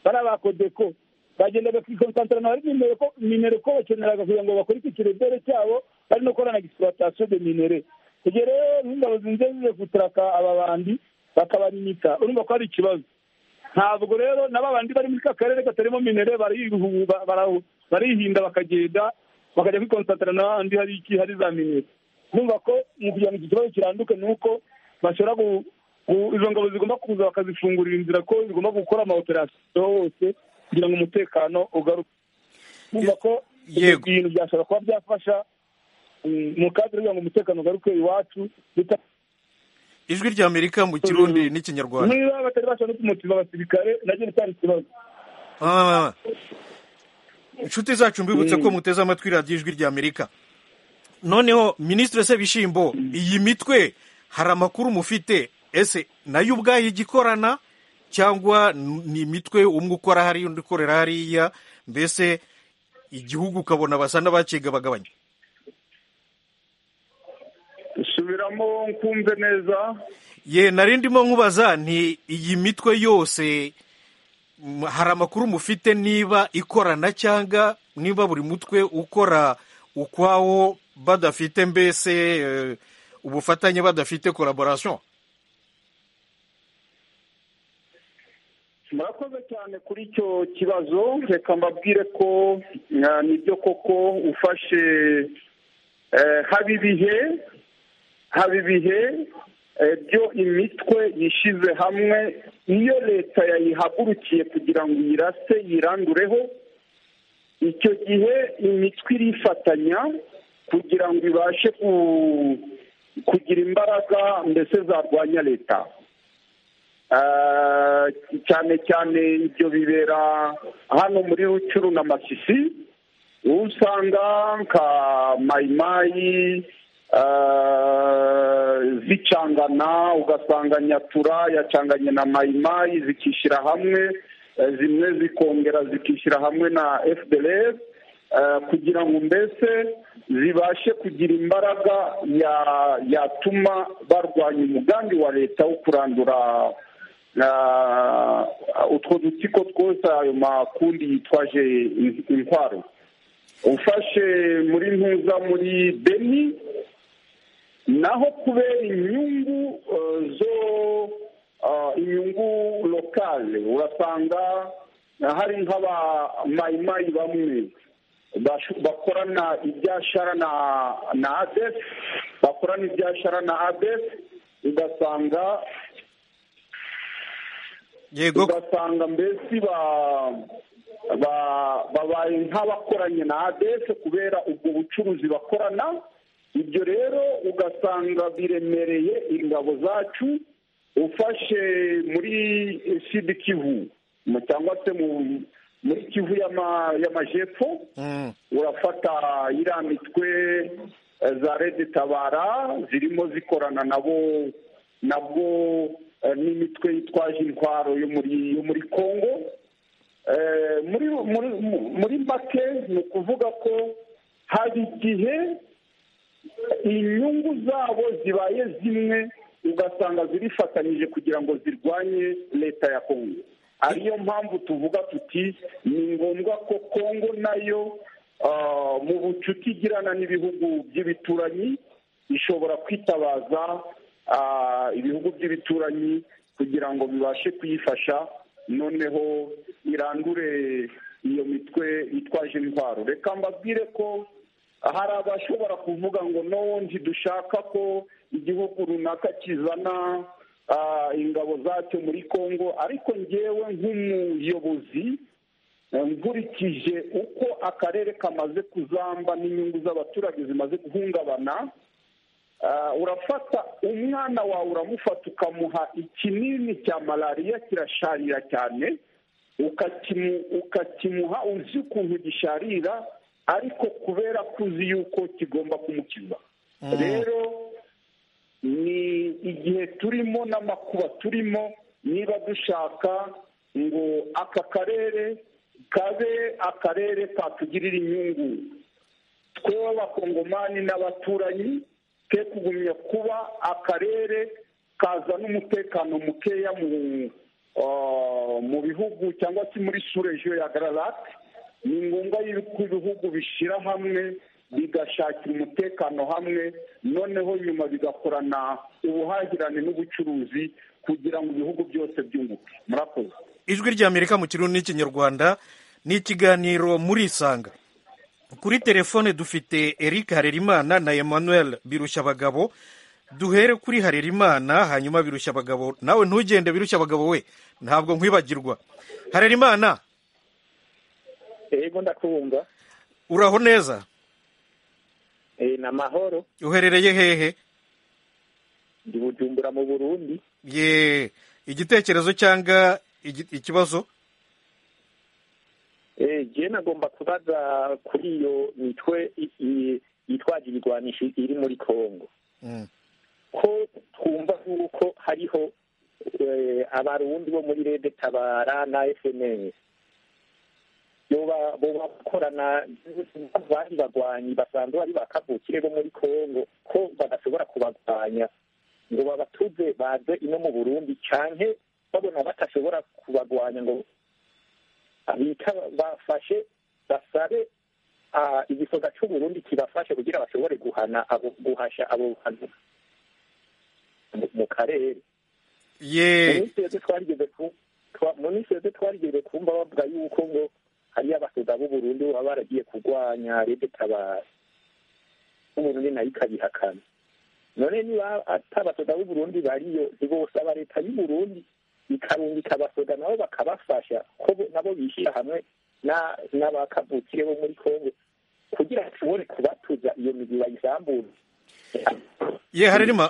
bari abakodeko bagendaga kwikonsantarana bari minere ko minere ko bakeneraga kugira ngo bakore iki kirebere cyabo bari no gukora na gisipuratasiyo de minere igihe rero nk'ingabo zinjiye zize guturaka aba bandi bakabarimita urumva ko hari ikibazo ntabwo rero na babandi bari muri ka karere katarimo minere barihu- ba- bara- barihinda bakagenda bakajya kwikonsantara n'ahandi hari iki hari za minere numva ko mu kugira ngo iki kibazo kiranduke ni uko bashobora gu- gu- izo ngabo zigomba kuza bakazifungurira inzira ko zigomba gukora amaoperasiyo hose kugira ngo umutekano ugaruke numva ko ibyo Yego. bintu byashobora kuba byafasha mm, mu kadire kugira ngo umutekano ugaruke iwacu bita ijwi rya amerika mu kirundi n'ikinyarwanda niba batari bashobora no kumutima abasirikare nabyo bitari ikibazo Ah. inshuti zacu mbibutse ko muteze amatwi radiyo ijwi rya amerika noneho minisitiri sebishimbo iyi mitwe hari amakuru mufite ese nayo ubwayo igikorana cyangwa n- ni imitwe umwe ukora hariya undi ukorera hariya mbese igihugu ukabona basa n'abakigabagabanya subiramo nkumve neza ye nari ndimo nkubaza nti iyi mitwe yose hari amakuru mufite niba ikorana cyangwa niba buri mutwe ukora ukwawo badafite mbese eh, ubufatanye badafite collaboration murakoze cyane kuri icyo kibazo reka mbabwire ko eh, nibyo koko ufashe eh, haba ibihe haba ibihe eh, byo imitwe yishyize hamwe iyo leta yayihagurukiye kugira ngo iyirase yirandureho icyo gihe imitwe irifatanya kugira ngo ibashe ku- kugira imbaraga mbese zarwanya leta Eh, cyane cyane ibyo bibera hano muri rucuru na masisi uwo usanga nka mayimayi eh, zicangana ugasanga nyatura yacanganye na mayimayi zikishyira hamwe eh, zimwe zikongera zikishyira hamwe na fdrs eh, kugira ngo mbese zibashe kugira imbaraga ya- yatuma barwanya umugambi wa leta wo kurandura ah, utwo dutsiko twose ayo makundi yitwaje in- intwaro ufashe muri ntuza muri beni naho kubera inyungu eh, zo ah, inyungu lokale urasanga hari nk'abamayimayi bamwe bashu- bakorana ibyashara na na adef bakorana ibyashara na adef ugasanga yego ugasanga mbese ba- ba- babaye nk'abakoranye na adese kubera ubwo bucuruzi bakorana ibyo rero ugasanga biremereye ingabo zacu ufashe muri sidi kivu mu- cyangwa se mu- muri kivu y'ama- y'amajepfo urafata iriya mitwe eh, za rede tabara zirimo zikorana nabo nabwo eh, n'imitwe yitwaje intwaro yo muri yo muri congo Eh, muri muri muri make ni ukuvuga ko hari igihe inyungu zabo zibaye zimwe ugasanga zirifatanyije kugira ngo zirwanye leta ya kongo ariyo mpamvu tuvuga tuti ni ngombwa ko kongo nayo ah, mu bucuti igirana n'ibihugu by'ibituranyi ishobora kwitabaza ah, ibihugu by'ibituranyi kugira ngo bibashe kuyifasha noneho irandure iyo mitwe yitwaje intwaro reka mbabwire ko hari abashobora kuvuga ngo no ntidushaka ko igihugu runaka kizana ah, ingabo zacyo muri congo ariko ngewe nk'umuyobozi eh, nkurikije uko akarere kamaze kuzamba n'inyungu z'abaturage zimaze guhungabana Ah, urafata umwana wawe uramufata ukamuha ikinini cya malariya kirasharira cyane ukakimu- ukakimuha uzi ukuntu gisharira ariko kubera ko uzi yuko kigomba kumukiza Mm. rero ni igihe turimo n'amakuba turimo niba dushaka ngo aka karere kabe akarere katugirira inyungu twewe abakongomani n'abaturanyi ke kugumya kuba akarere kazana umutekano mukeya mu ah, mu bihugu cyangwa se muri surejo ya gararate ni ngombwa yuko ibihugu bishyira hamwe bigashakira umutekano hamwe noneho nyuma bigakorana ubuhahirane n'ubucuruzi kugira ngo ibihugu byose byunguke murakoze ijwi ry'amerika mu kirundi n'ikinyarwanda ni ikiganiro murisanga kuri telefone dufite eric harerimana na emmanuel birushyabagabo duhere kuri harerimana hanyuma birushyabagabo nawe ntugende birushyabagabo we ntabwo nkwibagirwa harerimana yego ndakubumva uraho neza Eh, ni amahoro uherereye hehe ndi bujumbura mu burundi ye igitekerezo cyangwa igi- ikibazo Eh, je nagomba kubaza kuri iyo mitwe i- i- yitwaje ibigwanisho iri muri congo Mm. ko twumva yuko hariho eh, abarundi bo muri rede tabara na fms yoba boba bakorana bari bagwanyi basanzwe bari bakavukire bo muri congo ko badashobora kubagwanya ngo babatuze baze ino mu burundi canke babona batashobora kubagwanya ngo bita bafashe basabe igisoga cy'uburundi kibafashe kugira bashobore guhana abo guhasha abo bantu mu karere mu minsi yose twarigize ku twa- mu minsi yose twarigeze kumva bavuga yuko ngo hariyo abasoda b'u Burundi baba baragiye kurwanya rede tabara Uburundi nayo ikabihakana none niba atabasoda b'u Burundi bariyo ntibosaba leta y'u Burundi ikarungika abasoda nabo bakabafasha ko bo- nabo bishyira hamwe na- n'abakavukire bo muri Kongo kugira ngo bashobore kubatuza iyo migi bayisambure ye harerima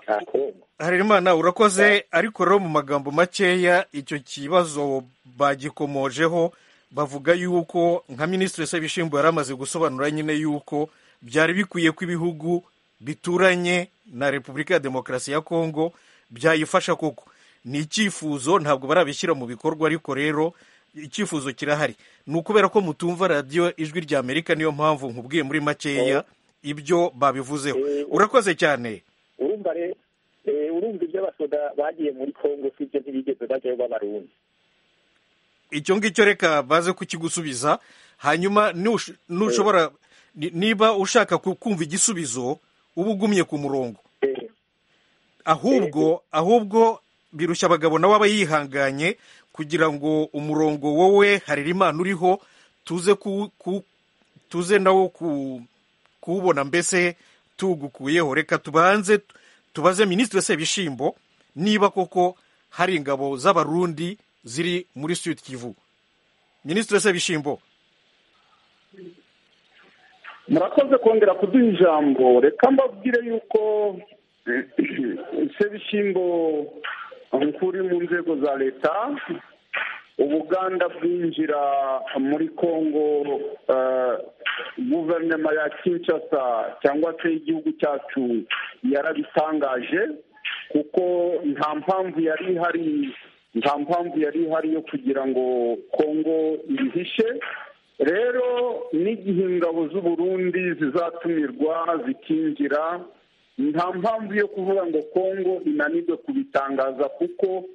harerima urakoze ariko rero mu magambo makeya icyo kibazo bagikomojeho bavuga yuko nka minisitiri Sebishimbo yari amaze gusobanura nyine yuko byari bikwiye ko ibihugu bituranye na repubulika ya demokarasi ya kongo byayifasha koko ni icyifuzo ntabwo barabishyira mu bikorwa ariko rero icyifuzo kirahari ni ukubera ko mutumva radiyo ijwi rya amerika niyo mpamvu nkubwiye muri makeya ibyo babivuzeho urakoze cyane urumva rero eh, urumva ibyo abasoda bagiye muri kongo sibyo ntibigeze bajyayo b'abarundi icyo ngicyo reka baze kukigusubiza hanyuma nush- nushobora ni- niba ushaka ku- kumva igisubizo uba ugumye ku murongo ahubwo ahubwo birushya abagabo nawe aba yihanganye kugira ngo umurongo wowe harira imana uriho tuze ku, ku, tuze nawo ku, kuwubona mbese tugukuyeho reka tubanze tu- tubaze minisitiri sebishimbo niba koko hari ingabo z'abarundi ziri muri sud kivu minisitiri sebishimbo murakoze kongera kuduha ijambo reka mbabwire yuko sebishimbo nkuri mu nzego za leta ubuganda bwinjira muri kongo eh, guverinoma ya kinshasa cyangwa se igihugu cyacu yarabitangaje kuko nta mpamvu yari ihari nta mpamvu yari ihari yo kugira ngo kongo ibihishe rero n'igihe ingabo z'u Burundi zizatumirwa zikinjira nta mpamvu yo kuvuga ngo kongo inanirwe kubitangaza kuko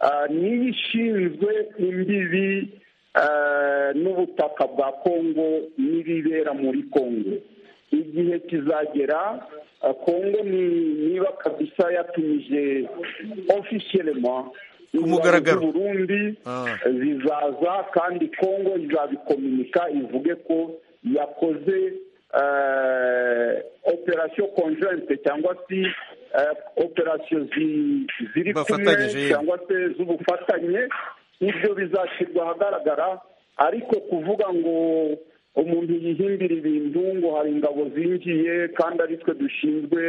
ah, niyo ishinzwe imbibi ah, n'ubutaka bwa kongo n'ibibera muri kongo igihe kizagera ah, kongo ni niba kabisa yatumije officiellement mugaragaro. ingabo z'u Burundi zizaza kandi kongo izabikominika ivuge ko yakoze eh, operation conjointe cyangwa se eh, operation zi- ziri kumwe Bafatanyije, yego. cyangwa se z'ubufatanye ibyo bizashyirwa ahagaragara ariko kuvuga ngo umuntu yihimbira ibintu ngo hari ingabo zinjiye kandi ari twe dushinzwe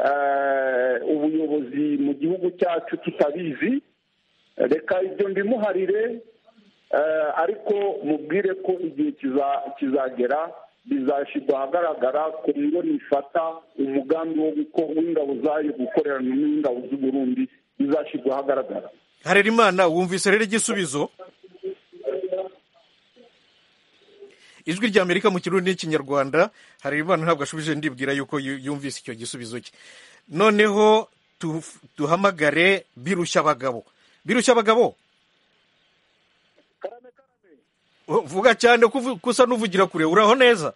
eh, ubuyobozi mu gihugu cyacu tutabizi reka ibyo mbimuharire eh, ariko mubwire ko igihe kiza- kizagera bizashyirwa ahagaragara kongo nifata umugambi wo guko- w'ingabo zayo gukorerana n'ingabo z'u Burundi bizashyirwa ahagaragara harira imana wumvise rero igisubizo ijwi rya amerika mu kirundi n'ikinyarwanda harira imana ntabwo ashubije ndibwira yuko yu- yumvise icyo gisubizo cye noneho tu- duhamagare birushya abagabo birushya abagabo Oh, vuga cyane ko uvu- ko usa n'uvugira kure uraho neza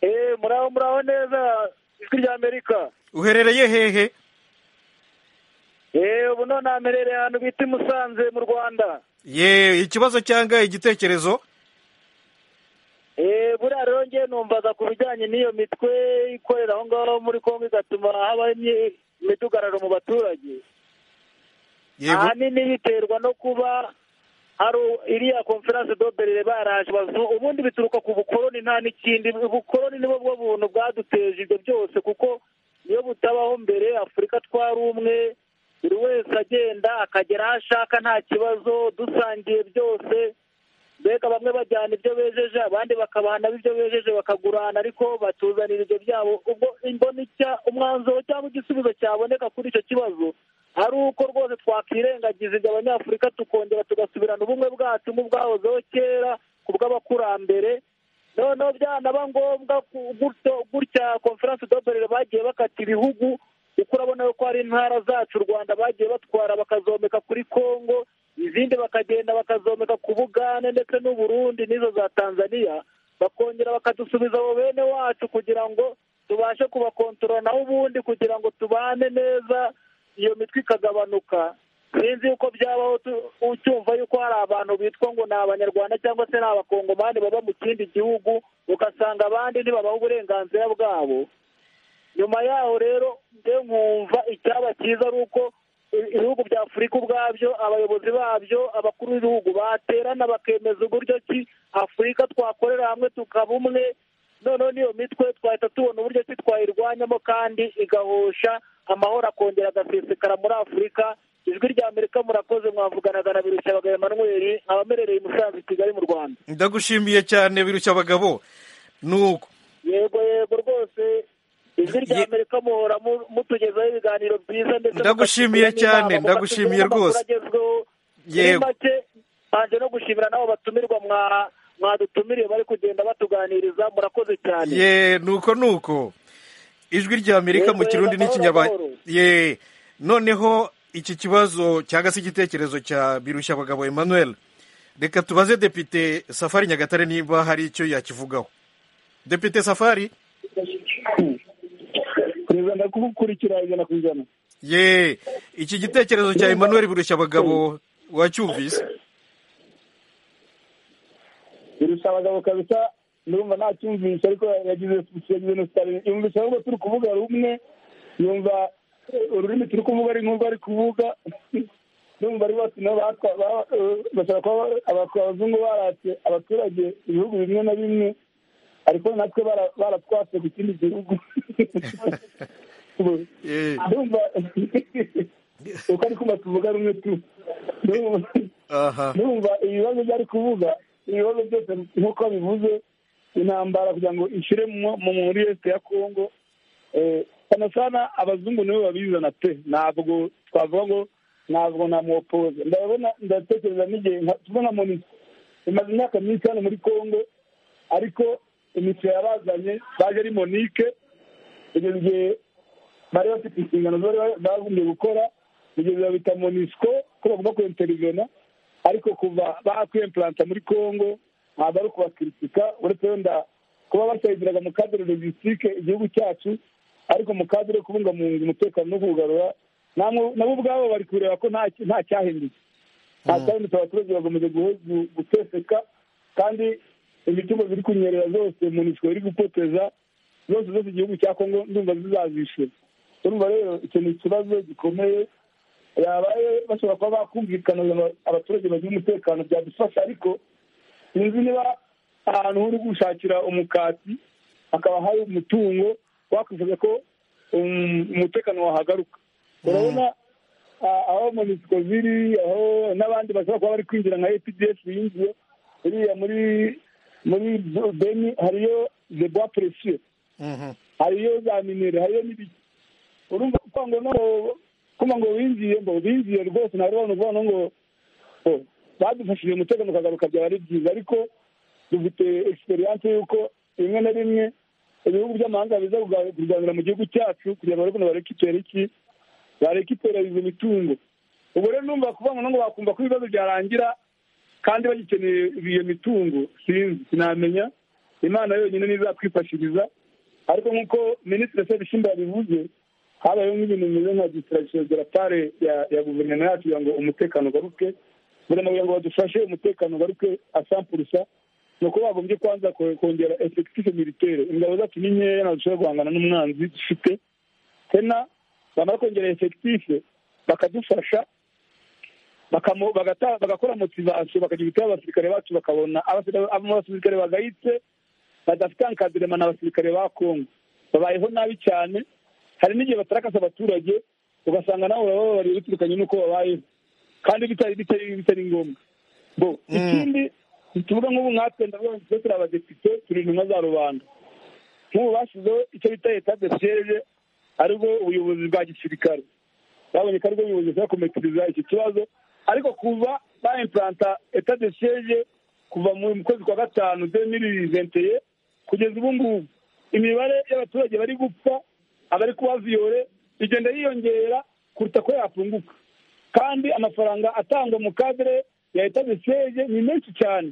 Eh, muraho muraho neza ijwi rya amerika uherereye hehe Eh, ubu none amerereye ahantu bita i musanze mu rwanda ye ikibazo cyangwa igitekerezo Eh, buriya rero ngewe numvaga ku bijyanye n'iyo mitwe ikorera aho ngaho muri kongo igatuma habaho imyi- imidugararo mu baturage ahanini biterwa no kuba hari u- iriya konferanse doberere baraje bazungu ubundi bituruka ku bukoroni nta n'ikindi ubukoroni nibwo bwo buntu bwaduteje ibyo byose kuko iyo butabaho mbere afurika twari umwe buri wese agenda akagera aho ashaka nta kibazo dusangiye byose mbega bamwe bajyana ibyo bejeje abandi bakabahana ibyo bejeje bakagurana ariko batuzanira ibyo byabo ubwo imbona icya umwanzuro cyangwa igisubizo cyaboneka kuri icyo kibazo ari uko rwose twakirengagiza ibyo abanyafurika tukongera tugasubirana ubumwe bwacu nk'ubwahozeho kera ku bw'abakurambere noneho byanaba ngombwa ku- gutyo gutya konferanse doberere bagiye bakata ibihugu kuko urabona yuko hari intara zacu u rwanda bagiye batwara bakazomeka kuri kongo izindi bakagenda bakazomeka ku bugande ndetse n'u Burundi n'izo za tanzaniya bakongera bakadusubiza abo bene wacu kugira ngo tubashe kubakontorora naho ubundi kugira ngo tubane neza iyo mitwe ikagabanuka sinzi yuko byabaho tu- ucyumva yuko hari abantu bitwa ngo ni abanyarwanda cyangwa se ni abakongomani baba mu kindi gihugu ugasanga abandi ntibabaha uburenganzira bwabo nyuma yaho rero nde nkumva icyaba cyiza ari uko ibihugu bya afurika ubwabyo abayobozi babyo abakuru b'ibihugu baterana bakemeza uburyo ki afurika twakorera hamwe tukaba umwe noneho n'iyo mitwe twahita tubona uburyo ki twayirwanyamo kandi igahosha amahoro akongera agasesekara muri afurika ijwi rya amerika murakoze mwavuganaga na birushya bagabo emanuweli abamerereye i musanze i kigali mu rwanda ndagushimiye cyane birushya abagabo nuko yego yego rwose ijwi rya amerika muhora mu- mutugezaho ibiganiro byiza ndetse Ndagushimiye mukatugira n'inama, cyane, ndagushimiye mukatugira n'amakuru rwose. agezweho. muri Yego. make mbanje no gushimira n'abo batumirwa mwa- mwadutumiriye bari kugenda batuganiriza murakoze cyane ye nuko nuko ijwi rya amerika mu Yego, kirundi yego, n'ikinyarwanda amahoro, amahoro. ye noneho iki kibazo cyangwa se igitekerezo cya birushya abagabo emmanuel reka tubaze depite safari nyagatare niba hari icyo yakivugaho depite safari perezida ndakukurikira ijana ku ijana ye iki gitekerezo cya emmanuel birushya abagabo wacyumvise birusha abagabo kabisa ndumva ntacyumvisha ariko yagize yagize nostalgie yumvisha ahubwo turi kuvuga rumwe yumva eh, ururimi turi kuvuga ari nk'urwo ari kuvuga ndumva ari bose nabo batwa- ba- eh, bashobora kuba ba- aba- abazungu baratse abaturage ibihugu bimwe na bimwe ariko natwe bara- baratwase ku kindi gihugu ndumva uko ari kumva tuvuga rumwe tu Ndumva- aha numva ibibazo byo ari kuvuga ibibazo byose nk'uko bivuze intambara kugira ngo ishire mu- mu- muri este ya kongo Eh, sana sana abazungu nibo babizana pe ntabwo twavuga ngo ntabwo namwopoza ndabona ndatekereza n'igihe nka- tuvuga nka monisi imaze imyaka myinshi hano muri kongo ariko imisoro yabazanye baje ari monike kugeza igihe bari bafite inshingano zo bari bagombye gukora kugeza babita monisco ko bagomba kwinterivena ariko kuva bakwemplanta muri congo ntabwo ari ukubakritika uretse wenda kuba basayidiraga mu kadere logisitike igihugu cyacu ariko mu kadere yo kubungabunga umutekano no kuwugarura namwe- nabo ubwabo bari kureba ko nta nta cyahindutse nta cyahindutse abaturage bagomeje guhe- gu- guteseka kandi imitungo ziri kunyerera zose munisiko iri gupoteza zose zose igihugu cya kongo ndumva zizazishyura urumva rero icyo ni ikibazo gikomeye yabaye bashobora kuba bakumvikana kugira ngo abaturage bagire umutekano byadufasha ariko sinzi niba ahantu uri gushakira umukati hakaba hari umutungo wakwifuza ko um, umutekano wahagaruka urabona a- aho monisiko ziri aho n'abandi bashobora kuba bari kwinjira nka epdf yinjiye iriya muri muri beni hariyo the bois precieux hariyo za minere hariyo n'ibiki urumva kuko ngo no kuma ngo winjiye ngo binjiye rwose nta rubano ruvano ngo oh, badufashije umutekano ukagaruka byaba ari byiza ariko dufite egisperiyanse y'uko rimwe na rimwe ibihugu by'amahanga biza kuga- kurwanira mu gihugu cyacu kugira ngo barebe ukuntu barekipera iki barekipera izo mitungo ubwo rero numva kuvuga ngo no ngo bakumva ko ibibazo byarangira kandi bagikeneye iyo mitungo sinzi sinamenya imana yonyine nizatwifashiriza ariko nk'uko minisitiri sebishimba yabivuze habayeho nk'ibintu bimeze nka distraction de la part ya- ya guverinoma yacu kugira ngo umutekano ugaruke guverinoma kugira ngo badufashe umutekano ugaruke asampurusa ni uko bagombye kwanza ko- kongera efekitife militaire ingabo zacu ni nkeya ntabwo dushobora guhangana n'umwanzi dufite sena bamara kongera efekitife bakadufasha bakamo- bagata- bagakora motivasiyo bakagira ibitabo abasirikare bacu bakabona abasirikare- abasirikare bagayitse badafite ankadirema ni abasirikare ba kongo babayeho nabi cyane hari n'igihe batarakasa abaturage ugasanga nawe uraba bababariye biturukanye n'uko babayeho kandi bitari bitari bitari ngombwa bo ikindi tuvuga nk'ubu nkatwe ndavuga ngo turi abadepite turi intumwa za rubanda nk'ubu bashyizeho icyo bita etat de siege aribwo ubuyobozi bwa gisirikare babonye ko aribwo buyobozi bushobora kumetiriza iki kibazo ariko kuva ba implanta etat de siege kuva mu kwezi kwa gatanu deux mille vingt et un, kugeza ubu ngubu imibare y'abaturage bari gupfa abari kuba viyore igenda yiyongera kuruta ko yafunguka kandi amafaranga atangwa mu kadire ya etage sege ni menshi cyane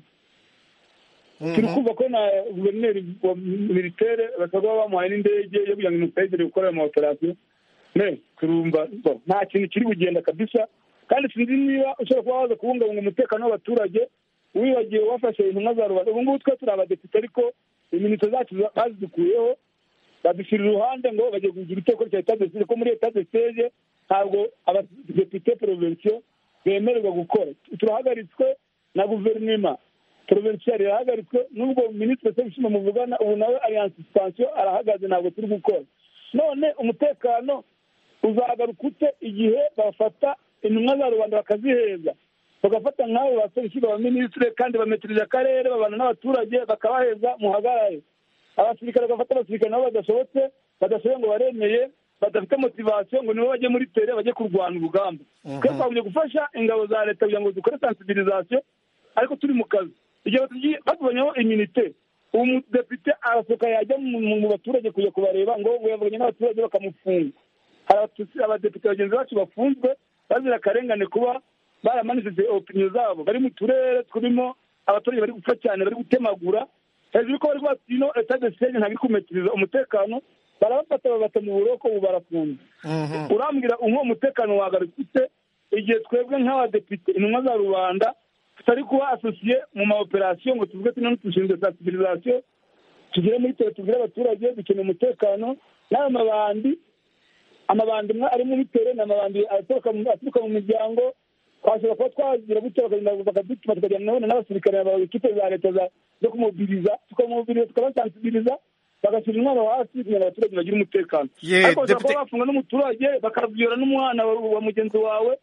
turi kumva ko na guverineri wa militeri basabwa bamuhaye n'indege yo kugira ngo imutegere gukora ama operasiyo ne turumva bo, nta kintu kiri bugenda kabisa kandi sinzi niba ushobora kuba waza kubungabunga umutekano w'abaturage wibagiwe wafashe intumwa za rubanda ubu ngubu twe turi abadepite ariko iminota zacu za- bazidukuyeho badushyira iruhande ngo bagiye kugira iteko rya etage sege ko muri etage sege ntabwo abadepite provensiyo bemererwa gukora turahagaritswe na guverinema provincial yarahagaritswe nubwo minisitiri sebishima muvugana ubu nawe alliance expansion arahagaze ntabwo turi gukora none umutekano uzagaruka ute igihe bafata intumwa za rubanda bakaziheza bagafata nk'abo ba sebishima ba minisitiri kandi bametirije akarere babana n'abaturage bakabaheza muhagarare abasirikare bagafata abasirikare nabo badashobotse badashoboye ngo baremeye badafite motivasiyo ngo nibo bajye muri tere bajye kurwana urugamba twe twagombye gufasha ingabo za leta kugira ngo zikore sensibilisation ariko turi mu kazi igihe batugiye batubanyaho iminite uwo mudepite arasohoka yajya mu mu baturage kujya kubareba ngo yavuganye n'abaturage bakamufunga hari abatu- abadepite bagenzi bacu bafunzwe bazira akarengane kuba baramanitse opiniyo zabo bari mu turere turimo abaturage bari gupfa cyane bari gutemagura hejuru ko bari batino etage stage ntabwo iri kumetiriza umutekano barabafata babata mu buroko ubu barafunze urambwira umwe umutekano wagarutse ute igihe twebwe nk'abadepite intumwa za rubanda tutari kuba asosiye mu maoperasiyo ngo tuvuge tuno dushinzwe sensibilisation tugere muri tere tubwire abaturage dukeneye umutekano n'ayo mabandi amabandi amwe ari muri tere ni amabandi aturuka mu- aturuka mu miryango twashobora kuba twagira gutya bakagenda bakadutuma tukajyana nabone n'abasirikare ba ekipe za leta za- zo kumobiriza tukamobiriza tukabasansibiliza bagashyira intwaro hasi kugira ngo abaturage bagire umutekano Ye, ariko bashobora Deputy- kuba bafunga n'umuturage bakabwira n'umwana wa wa mugenzi wawe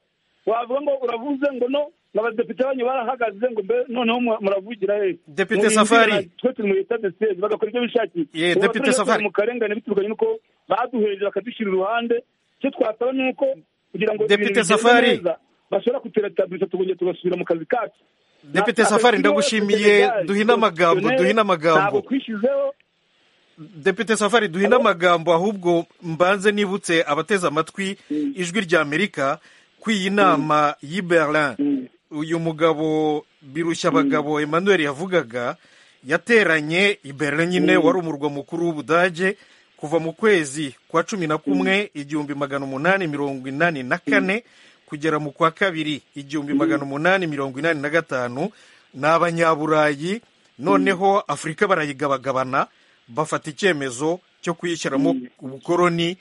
wavuga ngo uravuze ngo no abadepite banyu barahagaze ngo mbe noneho mu- muravugira he Deputy Mubinjire, Safari. twe turi mu leta de seze bagakora ibyo bishakiye Ye, Ubu Deputy abaturage batuye Safari. mu karengane biturukanye n'uko baduheje bakadushyira iruhande icyo twasaba ni uko kugira ngo Deputy ibintu bigende Safari. neza bashobora kuteratabuza tukongera tugasubira mu kazi kacu Deputy Safari, ndagushimiye, duhine amagambo, duhine amagambo. ntabwo twishizeho Depite Safari duhina amagambo ahubwo mbanze nibutse abateze amatwi ijwi rya Amerika ku iyi nama y'i Berlin uyu mugabo birushya abagabo Emmanuel yavugaga yateranye i Berlin nyine wari umurwa mukuru w'Ubudage kuva mu kwezi kwa cumi na kumwe igihumbi magana umunani mirongo inani na kane kugera mu kwa kabiri igihumbi magana umunani mirongo inani na gatanu ni abanyaburayi noneho afurika barayigabagabana bafata icyemezo cyo kuyishyiramo ubukoroni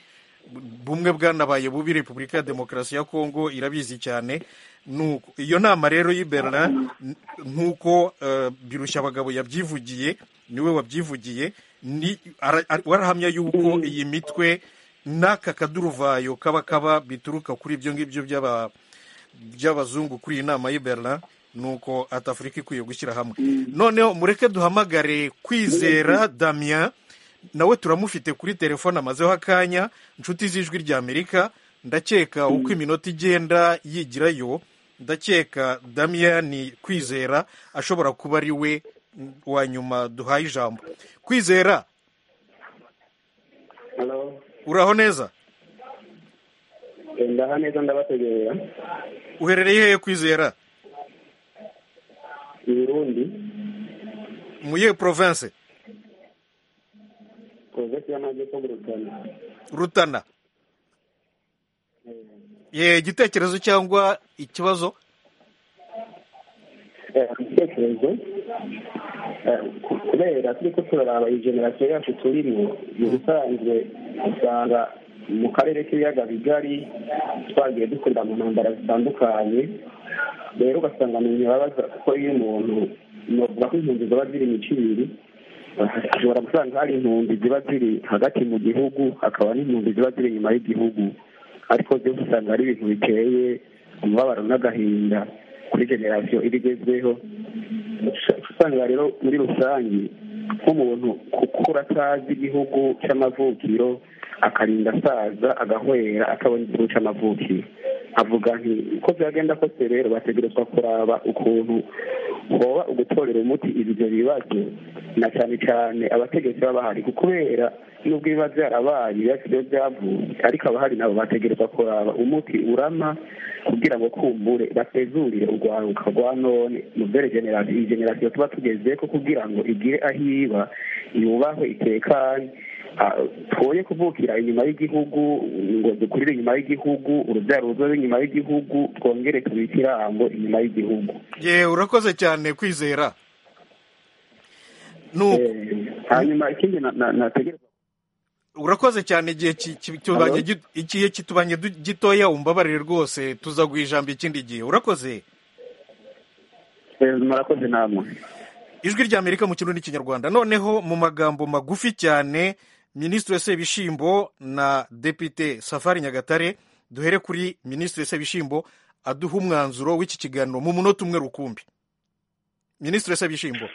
bumwe bwanabaye bubi repubulika ya demokarasi ya kongo irabizi cyane Nuko- iyo nama rero y'i Berlin n- nk'uko eh, birushya abagabo yabyivugiye niwe wabyivugiye ni ara- ara- warahamya yuko iyi mitwe n'aka kaduruvayo kaba kaba bituruka kuri ibyo ngibyo by'aba by'abazungu kuri iyi nama y'i Berlin nuko ati afurika ikwiye gushyira hamwe noneho mureke duhamagare kwizera damien nawe turamufite kuri telefone amazeho akanya inshuti z'ijwi rya amerika ndakeka uko iminota igenda yigirayo ndakeka damien kwizera ashobora kuba ari we wa nyuma duhaye ijambo kwizera uraho neza ndaha neza ndabategerera uherereye hehe kwizera i burundi mu yihe province provesi y'amajyepfo gurutana rutana ye igitekerezo cyangwa ikibazo igitekerezo eh, ku- kubera turi ko turaraba iyi generasiyo yacu turimo mu bisanzwe usanga mu karere k'ibiyaga bigari twagiye dukurira mu ntambara zitandukanye rero ugasanga mu ntibabaza kuko iyo umuntu navuga ko impunzi ziba ziri mu kibiri ashobora gusanga hari impunzi ziba ziri hagati mu gihugu hakaba n'impunzi ziba ziri inyuma y'igihugu ariko byose usanga ari ibintu biteye umubabaro n'agahinda kuri generasiyo iba igezweho usanga rero muri rusange nk'umuntu kukura atazi igihugu cy'amavukiro akarinda asaza agahwera atabona igihugu cy'amavukiro avuga nti uko byagenda kose rero bategerezwa kuraba ukuntu hoba ugutorera umuti ibyo bibazo na cyane cyane abategetsi baba bahari kubera nubwo biba byarabaye ibibazo byo byavutse ariko abahari nabo bategerezwa kuraba umuti urama kugira ngo kumbure basezurire urwaruka rwa none mu generasiyo iyi generasiyo tuba tugeze ko kugira ngo igire aho iba yubahwe itekanye twoye kuvukira inyuma y'igihugu ngo dukurire inyuma y'igihugu urubyaro ruzobe inyuma y'igihugu twongere tubike irambo inyuma y'igihugu ye urakoze cyane kwizera hanyuma ikindi nategereza urakoze cyane igihe ki- ki- tubanye gi- igihe kitubanye du- gitoya umbabarire rwose tuzaguha ijambo ikindi gihe urakoze murakoze namwe ijwi ry'amerika mu kirundi n'ikinyarwanda noneho mu magambo magufi cyane minisitiri sebishimbo na depite safari nyagatare duhere kuri minisitiri sebishimbo aduha umwanzuro w'iki kiganiro mu munota umwe rukumbi minisitiri sebishimbo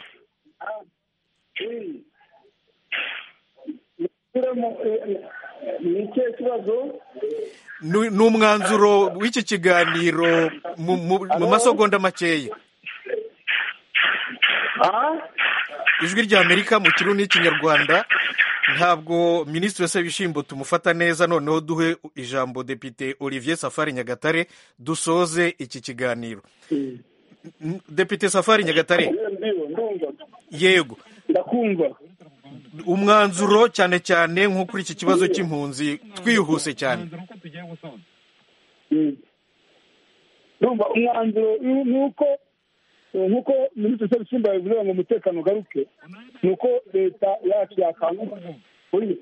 ni ikihe kibazo ni ni umwanzuro w'iki kiganiro mu- mu mu masegonda makeya ijwi ry'amerika mu kirundi n'ikinyarwanda ntabwo minisitiri sebishimbo tumufata neza noneho duhe ijambo depite olivier safari nyagatare dusoze iki kiganiro N- depite safari nyagatare yego ndakumva umwanzuro cyane cyane nko kuri iki kibazo cy'impunzi twihuse cyane urumva umwanzuro ni- ni uko eh, nk'uko minisitiri sebisimba yabivuze ngo umutekano ugaruke ni uko leta yacu yakanguka Oya.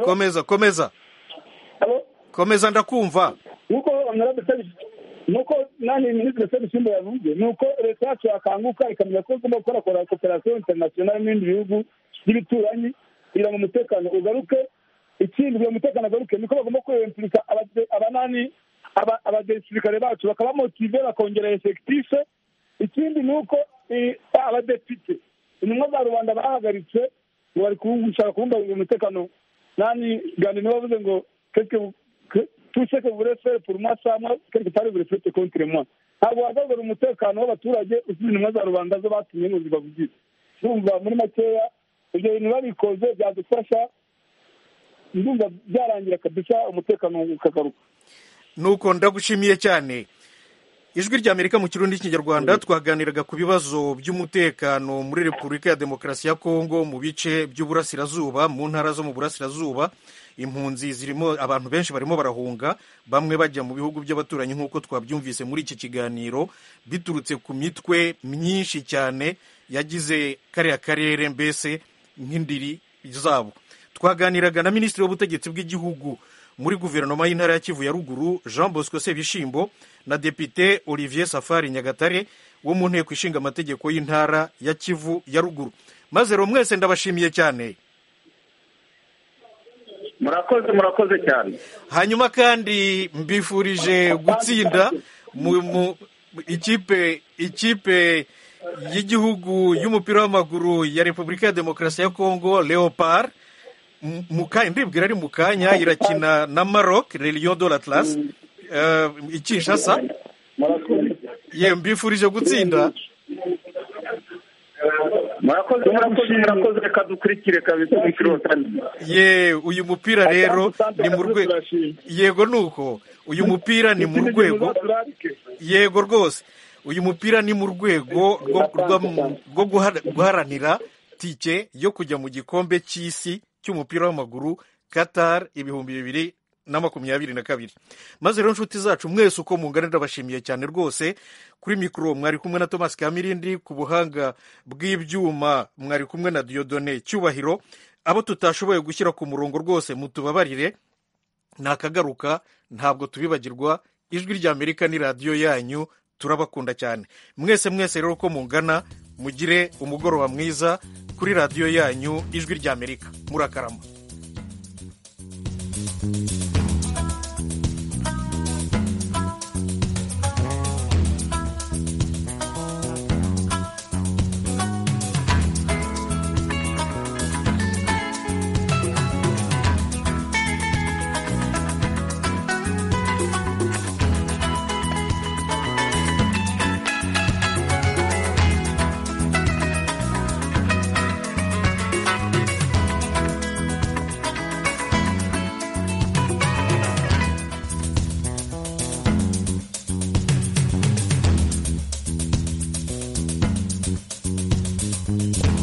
komeza komeza komeza ndakumva nk'uko honorable Sebishi- nk'uko nanjye minisitiri sebisimba yavuze ni uko leta yacu yakanguka ikamenya ko igomba gukora koperasiyo interinasiyonari n'ibindi bihugu by'ibituranyi kugira ngo umutekano ugaruke ikindi kugira ngo umutekano ugaruke niko bagomba kwempirika abanani aba- abadesirikare bacu bakabamotive bakongera efekitife ikindi ni uko eh, abadepite intumwa za rubanda bahagaritse ngo bari gushaka kubungabunga umutekano nani gandi niwe wavuze ngo quelque que- tout ce que vous voulez faire pour moi ça moi quelque part vous le faites contre moi ntabwo wagaragara umutekano w'abaturage usize intumwa za rubanda zo batumye ngo zibavugire ndumva muri makeya ibyo bintu babikoze byadufasha ndumva byarangira kabisa umutekano ukagaruka nuko ndagushimiye cyane ijwi ry'amerika mu kirundi n'ikinyarwanda twaganiraga ku bibazo by'umutekano muri repubulika ya demokarasi ya kongo mu bice by'uburasirazuba mu ntara zo mu burasirazuba impunzi zirimo abantu benshi barimo barahunga bamwe bajya mu bihugu by'abaturanyi nk'uko twabyumvise muri iki kiganiro biturutse ku mitwe myinshi cyane yagize kariya karere mbese nk'indiri zabo twaganiraga na minisitiri w'ubutegetsi bw'igihugu muri guverinoma y'intara ya kivu ya ruguru jean bosco sebishimbo na depite olivier safari nyagatare wo mu nteko ishinga amategeko y'intara ya kivu ya ruguru maze rero mwese ndabashimiye cyane murakoze murakoze cyane hanyuma kandi mbifurije gutsinda mu, mu ikipe ikipe y'igihugu y'umupira w'amaguru ya repubulika ya demokarasi ya kongo leopard M- mu kanya ndibwira ari mu kanya irakina na maroc Le Lion de l'atlas eh, i kinshasa ye mbifurije gutsinda murakoze murakoze murakoze reka dukurikire kabisa umukino wa kane ye uyu mupira rero ni mu rwego yego nuko uyu mupira ni mu rwego yego rwose uyu mupira ni mu rwego rwo- rwa- rwo guhara- guharanira tike yo kujya mu gikombe cy'isi cy'umupira w'amaguru qatar ibihumbi bibiri na makumyabiri na kabiri maze rero inshuti zacu mwese uko mungana ndabashimiye cyane rwose kuri mikoro mwari kumwe na thomas kamirindi ku buhanga bw'ibyuma mwari kumwe na diodone cyubahiro abo tutashoboye gushyira ku murongo rwose mutubabarire nakagaruka ntabwo tubibagirwa ijwi ry'amerika ni radiyo yanyu turabakunda cyane mwese mwese rero uko mungana mugire umugoroba mwiza kuri radiyo yanyu ijwi ry'amerika murakarama Thank you.